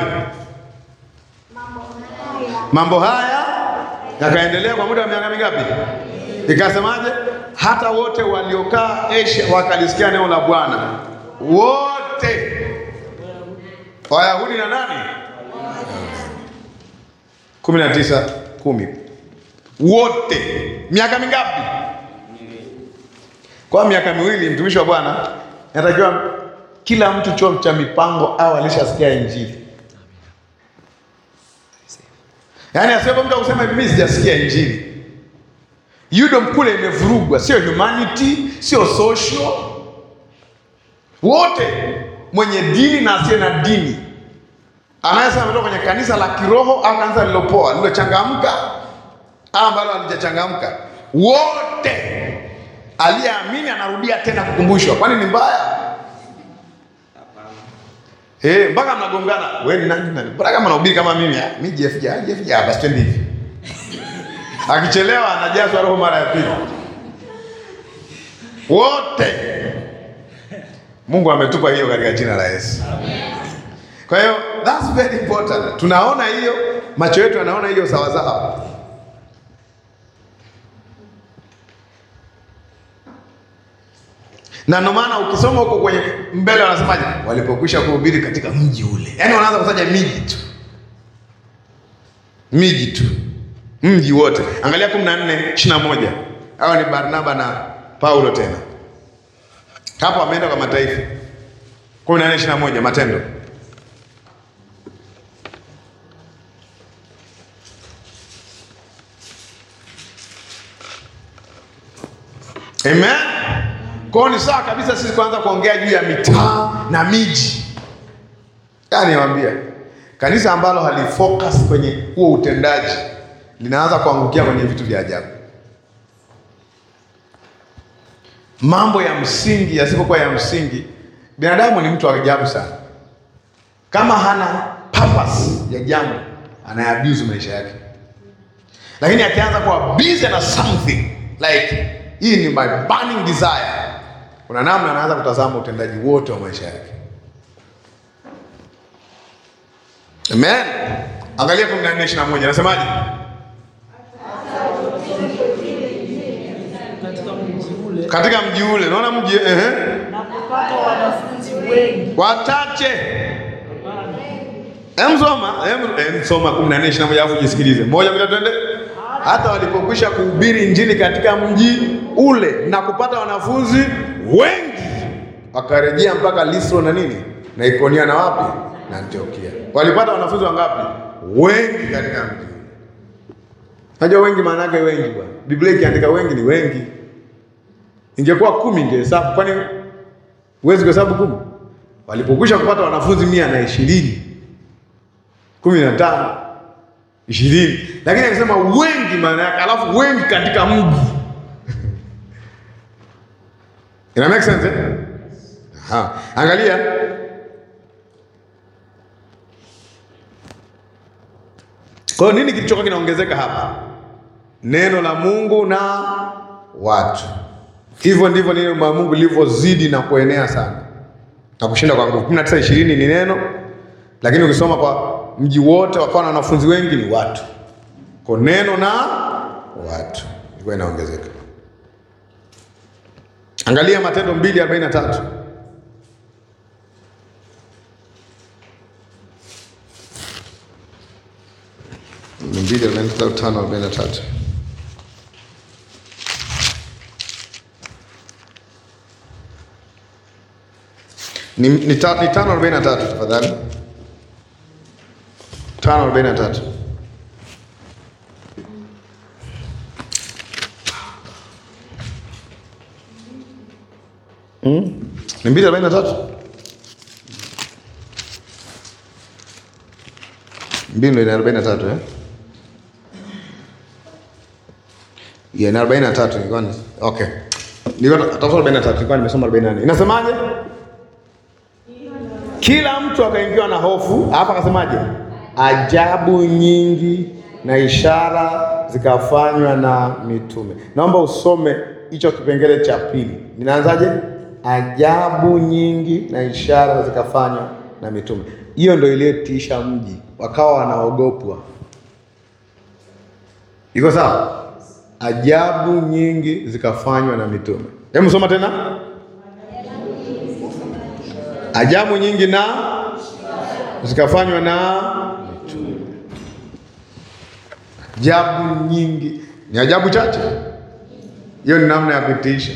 Mambo haya yakaendelea kwa muda wa miaka mingapi? Ikasemaje? Hata wote waliokaa Asia wakalisikia neno la Bwana, wote Wayahudi na nani? kumi na tisa kumi wote. Miaka mingapi? Kwa miaka miwili, mtumishi wa Bwana inatakiwa kila mtu chuo cha mipango au alishasikia Injili. Yaani asiwepo mtu akusema hivi, mimi sijasikia Injili. UDOM kule imevurugwa, sio humanity, sio social. Wote mwenye dini na asiye na dini, anayesema ametoka kwenye kanisa la kiroho au kanisa lilopoa lilochangamka au ambalo halijachangamka, wote aliyeamini anarudia tena kukumbushwa. Kwani ni mbaya? Eh, mpaka mnagongana. Wewe ni nani nani? Bora kama unahubiri kama mimi, ah, mimi JF ja, JF ja basi twende hivi. Akichelewa anajazwa roho mara ya pili. Wote. Mungu ametupa hiyo katika jina la Yesu. Kwa hiyo that's very important. Tunaona hiyo, macho yetu yanaona hiyo sawa sawa. Na ndio maana ukisoma huko kwenye mbele wanasemaje? Walipokwisha kuhubiri katika mji ule. Yaani wanaanza kutaja miji tu. Miji tu. Mji wote. Angalia 14 21. Hawa ni Barnaba na Paulo tena. Hapo wameenda kwa mataifa. 14 21 Matendo. Amen. Kwa hiyo ni sawa kabisa sisi kuanza kuongea juu ya mitaa na miji. Yaani niwaambia, kanisa ambalo halifocus kwenye huo utendaji linaanza kuangukia kwenye vitu vya ajabu. Mambo ya msingi yasipokuwa ya msingi, binadamu ni mtu wa ajabu sana. Kama hana purpose ya jambo, anaabuse maisha yake, lakini akianza kuwa busy na something like hii ni my burning desire, kuna namna anaanza kutazama utendaji wote wa maisha yake. Amen. Angalia 14 21 anasemaje? katika mji ule Katika mji ule, naona mji ehe, na kupata wanafunzi wengi. wachache. Hem soma, hem hem soma 14 21 alafu jisikilize. Moja bila twende. Hata walipokwisha kuhubiri injili katika mji ule na kupata wanafunzi wengi, wakarejea mpaka Listra na nini na Ikonia na wapi na Antiokia. Walipata wanafunzi wangapi? Wengi katika mji ule. Najua wengi maana yake wengi bwana. Biblia ikiandika wengi ni wengi. Ingekuwa kumi ingehesabu, kwani huwezi kuhesabu kumi? Walipokwisha kupata wanafunzi mia na ishirini kumi na tano ishirini, lakini akisema wengi maana yake, alafu wengi katika mji ina make sense eh? Aha. Angalia kwa hiyo nini kilichokuwa kinaongezeka hapa? Neno la Mungu na watu. Hivyo ndivyo neno la Mungu lilivyozidi na kuenea sana na kushinda kwa nguvu. 19 20 ni neno, lakini ukisoma kwa mji wote wakawa na wanafunzi wengi ni watu. Kwa neno na watu ilikuwa inaongezeka. Angalia Matendo 2:43. Ni 2:43. Ni, ni, ta, ni tano arobaini na tatu tafadhali, tano arobaini na tatu. Mm? Ni mbili arobaini na tatu mbili ndo ina arobaini na tatu eh? Yeah, ni arobaini na tatu nilikuwa ni okay, nilikuwa tafuta arobaini na tatu nilikuwa nimesoma arobaini na nane Inasemaje? Kila mtu akaingiwa na hofu, hapa akasemaje? Ajabu nyingi na ishara zikafanywa na mitume. Naomba usome hicho kipengele cha pili. Ninaanzaje? Ajabu nyingi na ishara zikafanywa na mitume. Hiyo ndio iliyotisha mji, wakawa wanaogopwa. Iko sawa? Ajabu nyingi zikafanywa na mitume. Hebu soma tena. Ajabu nyingi na zikafanywa na mitume. Ajabu nyingi ni ajabu chache. Hiyo ni namna ya kutisha,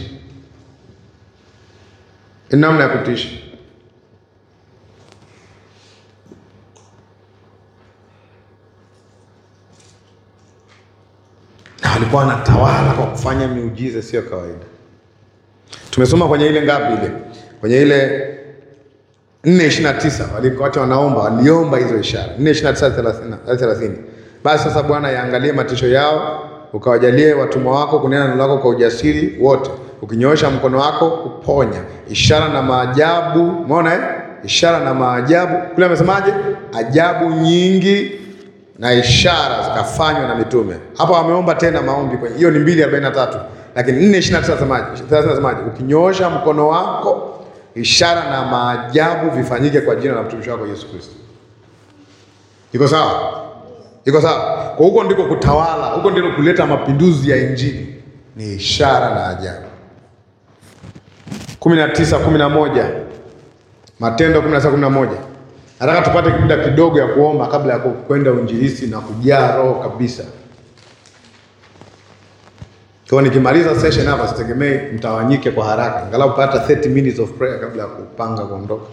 ni namna ya kutisha. Na walikuwa wanatawala kwa kufanya miujiza sio kawaida. Tumesoma kwenye ile ngapi ile, kwenye ile nne ishirini na tisa walikuwacha wanaomba, waliomba hizo ishara nne ishirini na tisa hadi thelathini. Basi sasa Bwana yaangalie matisho yao, ukawajalie watumwa wako kunena neno lako kwa ujasiri wote, ukinyoosha mkono wako kuponya, ishara na maajabu. Umeona eh? Ishara na maajabu kule, amesemaje? Ajabu nyingi na ishara zikafanywa na mitume. Hapa wameomba tena maombi kwenye hiyo ni mbili arobaini na tatu lakini nne ishirini na tisa thelathini nasemaje? Ukinyoosha mkono wako ishara na maajabu vifanyike kwa jina la mtumishi wako Yesu Kristo. Iko sawa? Iko sawa? Kwa huko ndiko kutawala, huko ndiko kuleta mapinduzi ya Injili, ni ishara na ajabu. kumi na tisa kumi na moja Matendo kumi na tisa kumi na moja Nataka tupate muda kidogo ya kuomba kabla ya kwenda uinjilisti na kujaa roho kabisa. Kwa nikimaliza session hapa sitegemei mtawanyike kwa haraka. Angalau pata 30 minutes of prayer kabla ya kupanga kuondoka.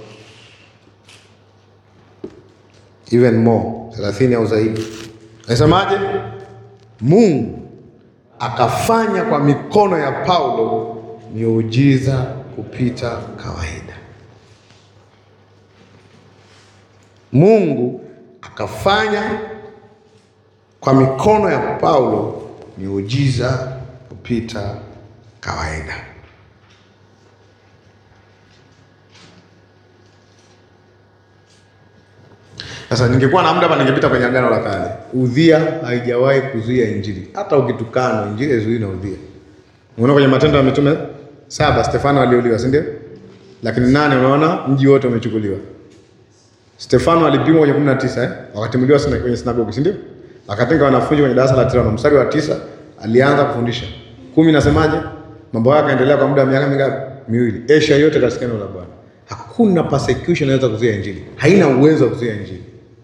Even more, 30 au zaidi. Nasemaje? Mungu akafanya kwa mikono ya Paulo miujiza kupita kawaida. Mungu akafanya kwa mikono ya Paulo miujiza kupita kawaida. Sasa ningekuwa na muda hapa ningepita kwenye Agano la Kale. Udhia haijawahi kuzuia Injili. Hata ukitukana Injili haizuii na udhia. Unaona kwenye Matendo ya Mitume saba Stefano aliuliwa, si ndio? Lakini nane, unaona mji wote umechukuliwa. Stefano alipimwa kwenye kumi na tisa eh? wakatimuliwa sina- kwenye sinagogi, si ndio? Akatenga wanafunzi kwenye darasa la tano, mstari wa tisa alianza kufundisha. Kumi nasemaje? Mambo yake yakaendelea kwa muda wa miaka mingapi? Miwili. Asia yote kasikia neno la Bwana. Hakuna persecution inaweza kuzuia injili, haina uwezo wa kuzuia injili.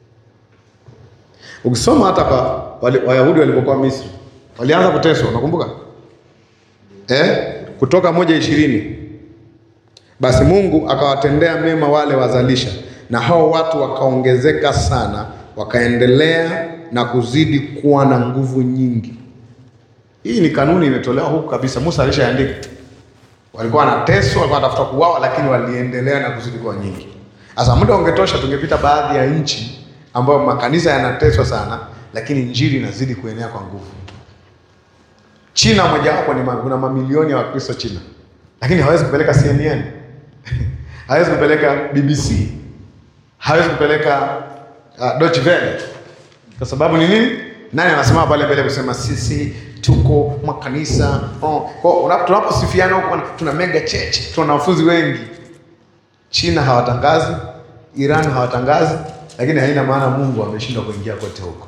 Ukisoma hata kwa wale- Wayahudi walipokuwa Misri walianza kuteswa, unakumbuka eh? Kutoka moja ishirini basi Mungu akawatendea mema wale wazalisha, na hao watu wakaongezeka sana, wakaendelea na kuzidi kuwa na nguvu nyingi. Hii ni kanuni imetolewa huku kabisa, Musa alishaandika. Walikuwa wanateswa, walikuwa wanatafuta kuuawa, lakini waliendelea na kuzidi kuwa nyingi. Sasa muda ungetosha, tungepita baadhi ya nchi ambayo makanisa yanateswa sana, lakini injili inazidi kuenea kwa nguvu. China mojawapo ni ma- kuna mamilioni ya Wakristo China, lakini hawezi kupeleka CNN hawezi kupeleka BBC, hawezi kupeleka uh, Deutsche Welle. Kwa sababu ni nini? Nani anasimama pale mbele kusema sisi tuko makanisa oh, kwa unapo- tunaposifiana huko tuna mega church, tuna wanafunzi wengi. China hawatangazi, Iran hawatangazi, lakini haina maana Mungu ameshindwa kuingia kote huko.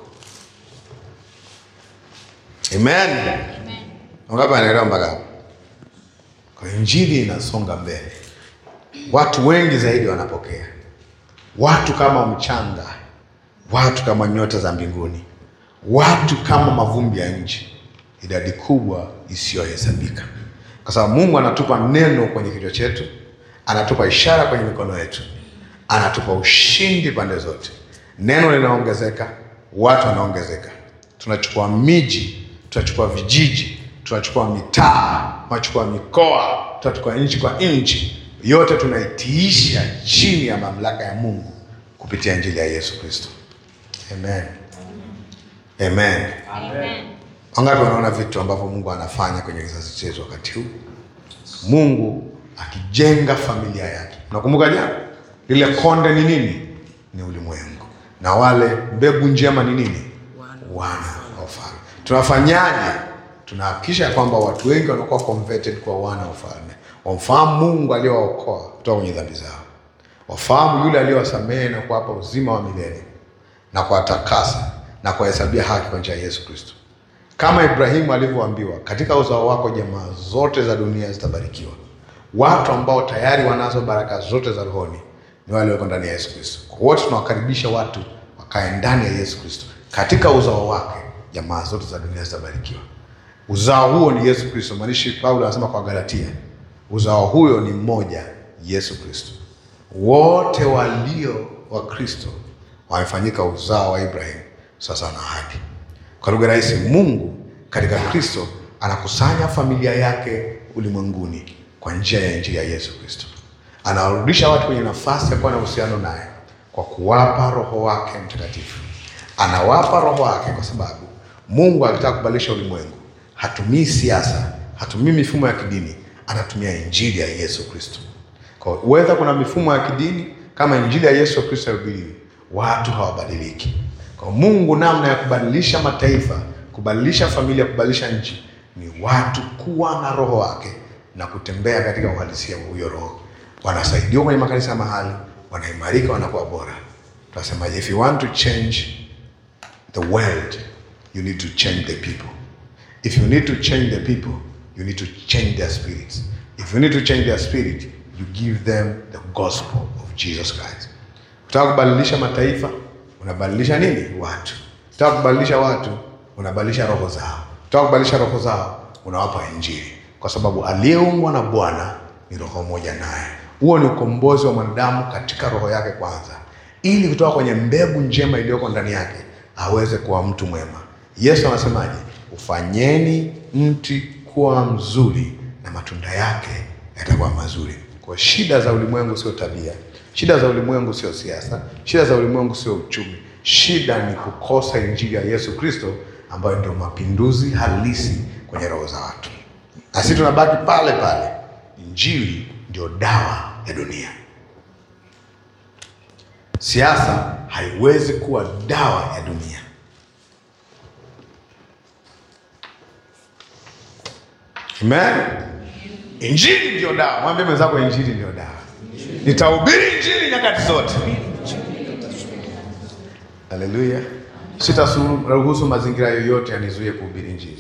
Amen. Wangapi wanaelewa mpaka hapo? Kwa hiyo injili inasonga mbele, watu wengi zaidi wanapokea, watu kama mchanga, watu kama nyota za mbinguni, watu kama mavumbi ya nchi, idadi kubwa isiyohesabika, kwa sababu Mungu anatupa neno kwenye kichwa chetu, anatupa ishara kwenye mikono yetu, anatupa ushindi pande zote. Neno linaongezeka, watu wanaongezeka, tunachukua miji, tunachukua vijiji, tunachukua mitaa, tunachukua mikoa, tunachukua nchi kwa nchi, yote tunaitiisha chini ya mamlaka ya Mungu kupitia injili ya Yesu Kristo. Amen. Amen. Wangapi wanaona vitu ambavyo Mungu anafanya kwenye kizazi chetu wakati huu? Mungu akijenga familia yake. Nakumbuka jana lile konde ni nini? Ni ulimwengu, na wale mbegu njema ni nini? Wana wa ufalme. Tunafanyaje? Tunahakikisha ya kwamba watu wengi wanakuwa converted kwa wana wa ufalme, wamfahamu Mungu aliyowaokoa kutoka kwenye dhambi zao, wafahamu yule aliyowasamehe na kuwapa uzima wa milele na kuwatakasa na kuwahesabia haki kwa njia ya Yesu Kristo, kama Ibrahimu alivyoambiwa, katika uzao wako jamaa zote za dunia zitabarikiwa. Watu ambao tayari wanazo baraka zote za rohoni ni wale wako ndani ya Yesu Kristo. Kwa wote tunawakaribisha watu wakae ndani ya Yesu Kristo, katika uzao wake jamaa zote za dunia zitabarikiwa. Uzao huo ni Yesu Kristo. Maanishi Paulo anasema kwa Galatia, uzao huyo ni mmoja, Yesu Kristo. Wote walio wa Kristo wamefanyika uzao wa Ibrahimu sasa na ahadi. Kwa lugha rahisi, Mungu katika Kristo anakusanya familia yake ulimwenguni kwa njia ya injili ya Yesu Kristo. Anawarudisha watu kwenye nafasi ya kuwa na uhusiano naye kwa kuwapa Roho wake Mtakatifu. Anawapa Roho wake kwa sababu Mungu akitaka kubadilisha ulimwengu hatumii siasa, hatumii mifumo ya kidini, anatumia injili ya Yesu Kristo. Kwa hiyo whether kuna mifumo ya kidini kama injili ya Yesu Kristo haihubiliwi, watu hawabadiliki. Kwa Mungu, namna ya kubadilisha mataifa, kubadilisha familia, kubadilisha nchi ni watu kuwa na roho wake na kutembea katika uhalisia wa huyo roho. Wanasaidiwa kwenye makanisa ya mahali, wanaimarika, wanakuwa bora. Tunasema if you want to change the world, you need to change the people. If you need to change the people, you need to change their spirits. If you need to change their spirit, you give them the gospel of Jesus Christ. Unataka kubadilisha mataifa, unabadilisha nini? Watu. Unataka kubadilisha watu, unabadilisha roho zao. Unataka kubadilisha roho zao, unawapa Injili, kwa sababu aliyeumbwa na Bwana ni roho moja naye. Huo ni ukombozi wa mwanadamu katika roho yake kwanza, ili kutoka kwenye mbegu njema iliyoko ndani yake aweze kuwa mtu mwema. Yesu anasemaje? Ufanyeni mti kuwa mzuri na matunda yake yatakuwa mazuri. Kwa shida za ulimwengu sio tabia, shida za ulimwengu sio siasa, shida za ulimwengu sio uchumi. Shida ni kukosa injili ya Yesu Kristo, ambayo ndio mapinduzi halisi kwenye roho za watu, na sisi tunabaki pale pale. Injili ndio dawa ya dunia. Siasa haiwezi kuwa dawa ya dunia. Amen. Injili ndio dawa. Mwambie mwenzako injili ndio dawa. Nitahubiri injili nyakati zote. Haleluya! Sitaruhusu mazingira yoyote yanizuie kuhubiri Injili.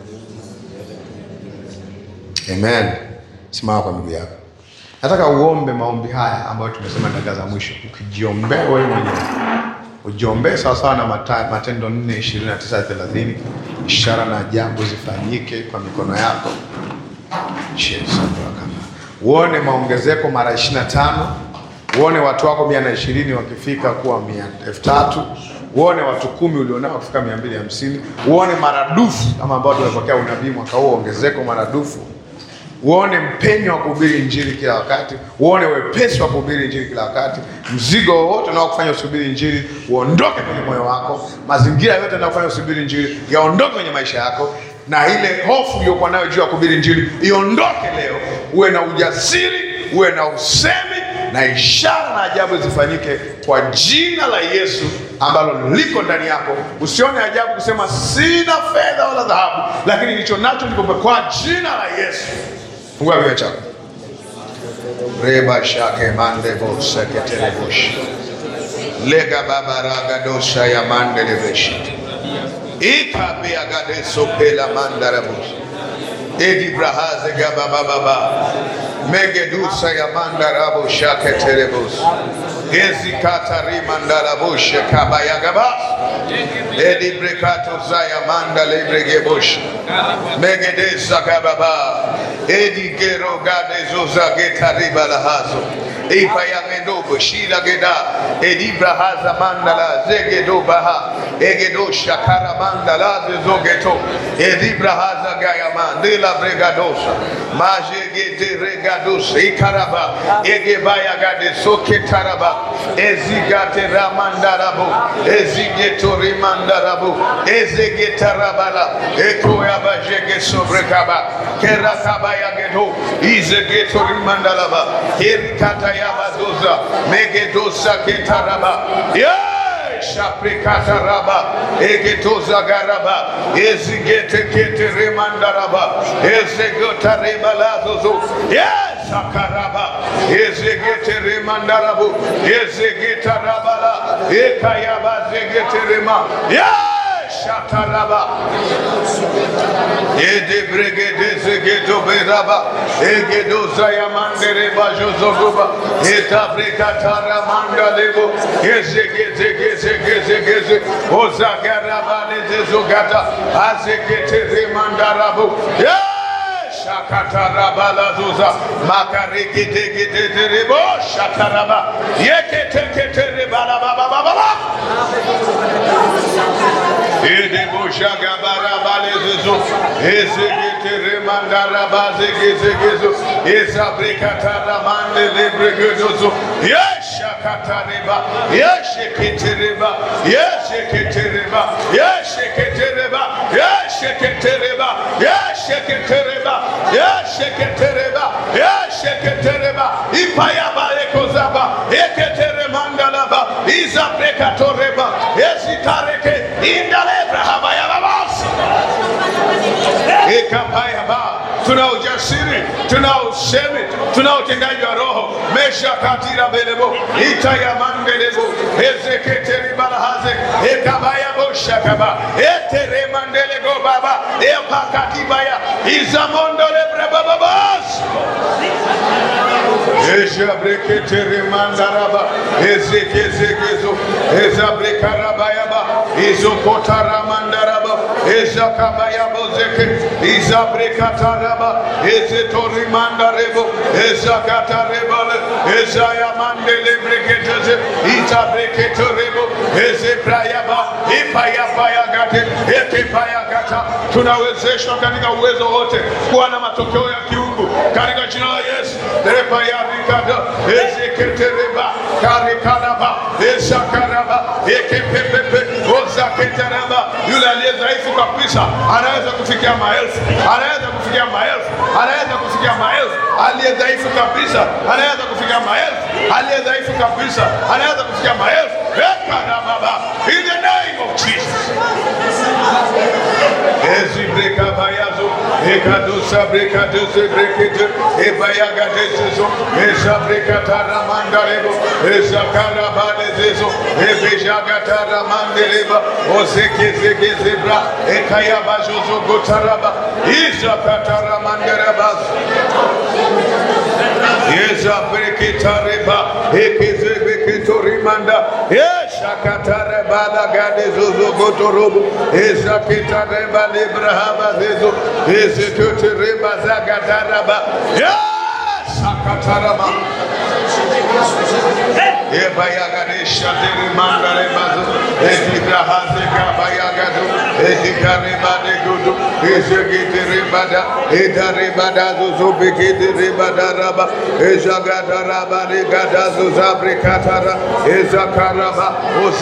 Amen. Simama kwa miguu yako. Nataka uombe maombi haya ambayo tumesema dakika za mwisho, ukijiombea wewe mwenyewe, ujiombee sawasawa na Mata- Matendo 4 29 30, ishara na ajabu zifanyike kwa mikono yako. Jesus, Bwana. Uone maongezeko mara 25, uone watu wako mia na ishirini wakifika kuwa mia elfu tatu uone watu kumi ulionao wakifika mia mbili hamsini uone maradufu kama ambao tumepokea unabii mwaka huu, ongezeko maradufu uone mpenyo wa kuhubiri injili kila wakati, uone wepesi wa kuhubiri injili kila wakati. Mzigo wowote unaokufanya usubiri injili uondoke kwenye moyo wako. Mazingira yote yanayokufanya usubiri injili yaondoke kwenye maisha yako, na ile hofu uliyokuwa nayo juu ya kuhubiri injili iondoke leo. Uwe na ujasiri, uwe na usemi na ishara na ajabu zifanyike kwa jina la Yesu ambalo liko ndani yako. Usione ajabu kusema sina fedha wala dhahabu, lakini nilicho nacho nikupe kwa jina la Yesu. Fungua kinywa chako. Reba shake mande bo seketere bosh. Lega baba raga dosha ya mande leveshi. Ika be agade sopela mandara bosh. Edi brahaze gaba baba baba. Megedusa ya mandara bo shake terebos. Ezi katari mandara bosh kabaya gaba. Edi brekato zaya manda lebrege bosh. Megedesa kababa. Edi gero gade zoza getariba lahazo. Ipa ya mendogo shila geda. Edi brahaza mandala zegedo baha. Egedo shakara mandala zezogeto. Edi brahaza gaya mandela bregadosa. Maje gete regadosa. Ikaraba. Ege baya gade soke taraba. Ezi gate ramandarabo. Ezi geto rimandarabo. Eze getarabala. Eko yabajege sobrekaba. Kerakaba yagedo. Ize geto rimandalaba. Kerikata yabadoza. Megedosa getaraba. Yeah! Shaprikata raba, egetoza garaba, ezigete kete remandaraba, ezegota rebalazozo, yes, akaraba, ezegete remandarabu, ezegeta rabala, ekayaba zegete rema, yes, shataraba, Ede bregede zegedo beraba egedo zayamandere bajozoguba eta brekatara mandalebo ezegeze geze geze geze ozagaraba lezezogata azegete remandarabu Yes! Shakatarabala zuza makarekete kete terebo shataraba yekete kete rebala baba baba Edeboshaga barabalezzo, ezegete remandara bazegezegezo, ezabrekatara mande lebregedozo, yeshakatareba, yesheketereba, yesheketereba, yesheketereba, yesheketereba, yesheketereba, yesheketereba, yesheketereba, ipayabarekozaba, eketeremandalaba, izabrekatoreba, ezikareke, indalebra habayababasi ikapayaba tuna ujasiri tuna usemi tuna utendaji wa roho mesha katira belebo itayamandelebo ezeketeribalahaze ekabayabo eteremandelego baba epakatibaya izamondolebrebababas Ezabreketeremandaraba, ezekezekezo, ezabrekarabayaba, izokotaramandaraba, ezakabayabozeke, izabrekataraba, ezetorimandarebo, ezakatarebale, ezayamandelebreketeze, itabreketorebo, ezeprayaba, ipayapayagate, ekepayagata. Tunawezeshwa katika uwezo wote kuwa na matokeo ya kiungu katika jina la Yesu. Dereba ya rikada ezeketereba karikaraba esakaraba ekepepepe ozaketeraba. Yule aliye dhaifu kabisa anaweza kufikia maelfu, anaweza kufikia maelfu, anaweza kufikia maelfu. Aliye dhaifu kabisa anaweza kufikia maelfu, aliye dhaifu kabisa anaweza kufikia maelfu Ekanababa. In the name of Jesus. Ezi breka bayazo, ekadosa breka dose brekete, ebayaga desezo, esa breka taramanda lebo, esa karabane zezo, ebejaga taramande leba, ozeke zeke zebra, ekaya bajozo gotaraba, isa kataramande rebaz. Yeza breketa reba, ekeze beketo rimanda, yesha katare bada gade zozo gotorobo, esa ketare bada Ibrahama zezo, ese kote reba zagataraba, yesha kataraba. Ebayagadesha derimanda rebazo, edibrahaze kabayagado, edikarebade gudu, ezegete rebada, edarebada zozo begete rebada raba, ezagada raba regada zozabre katara, ezakaraba,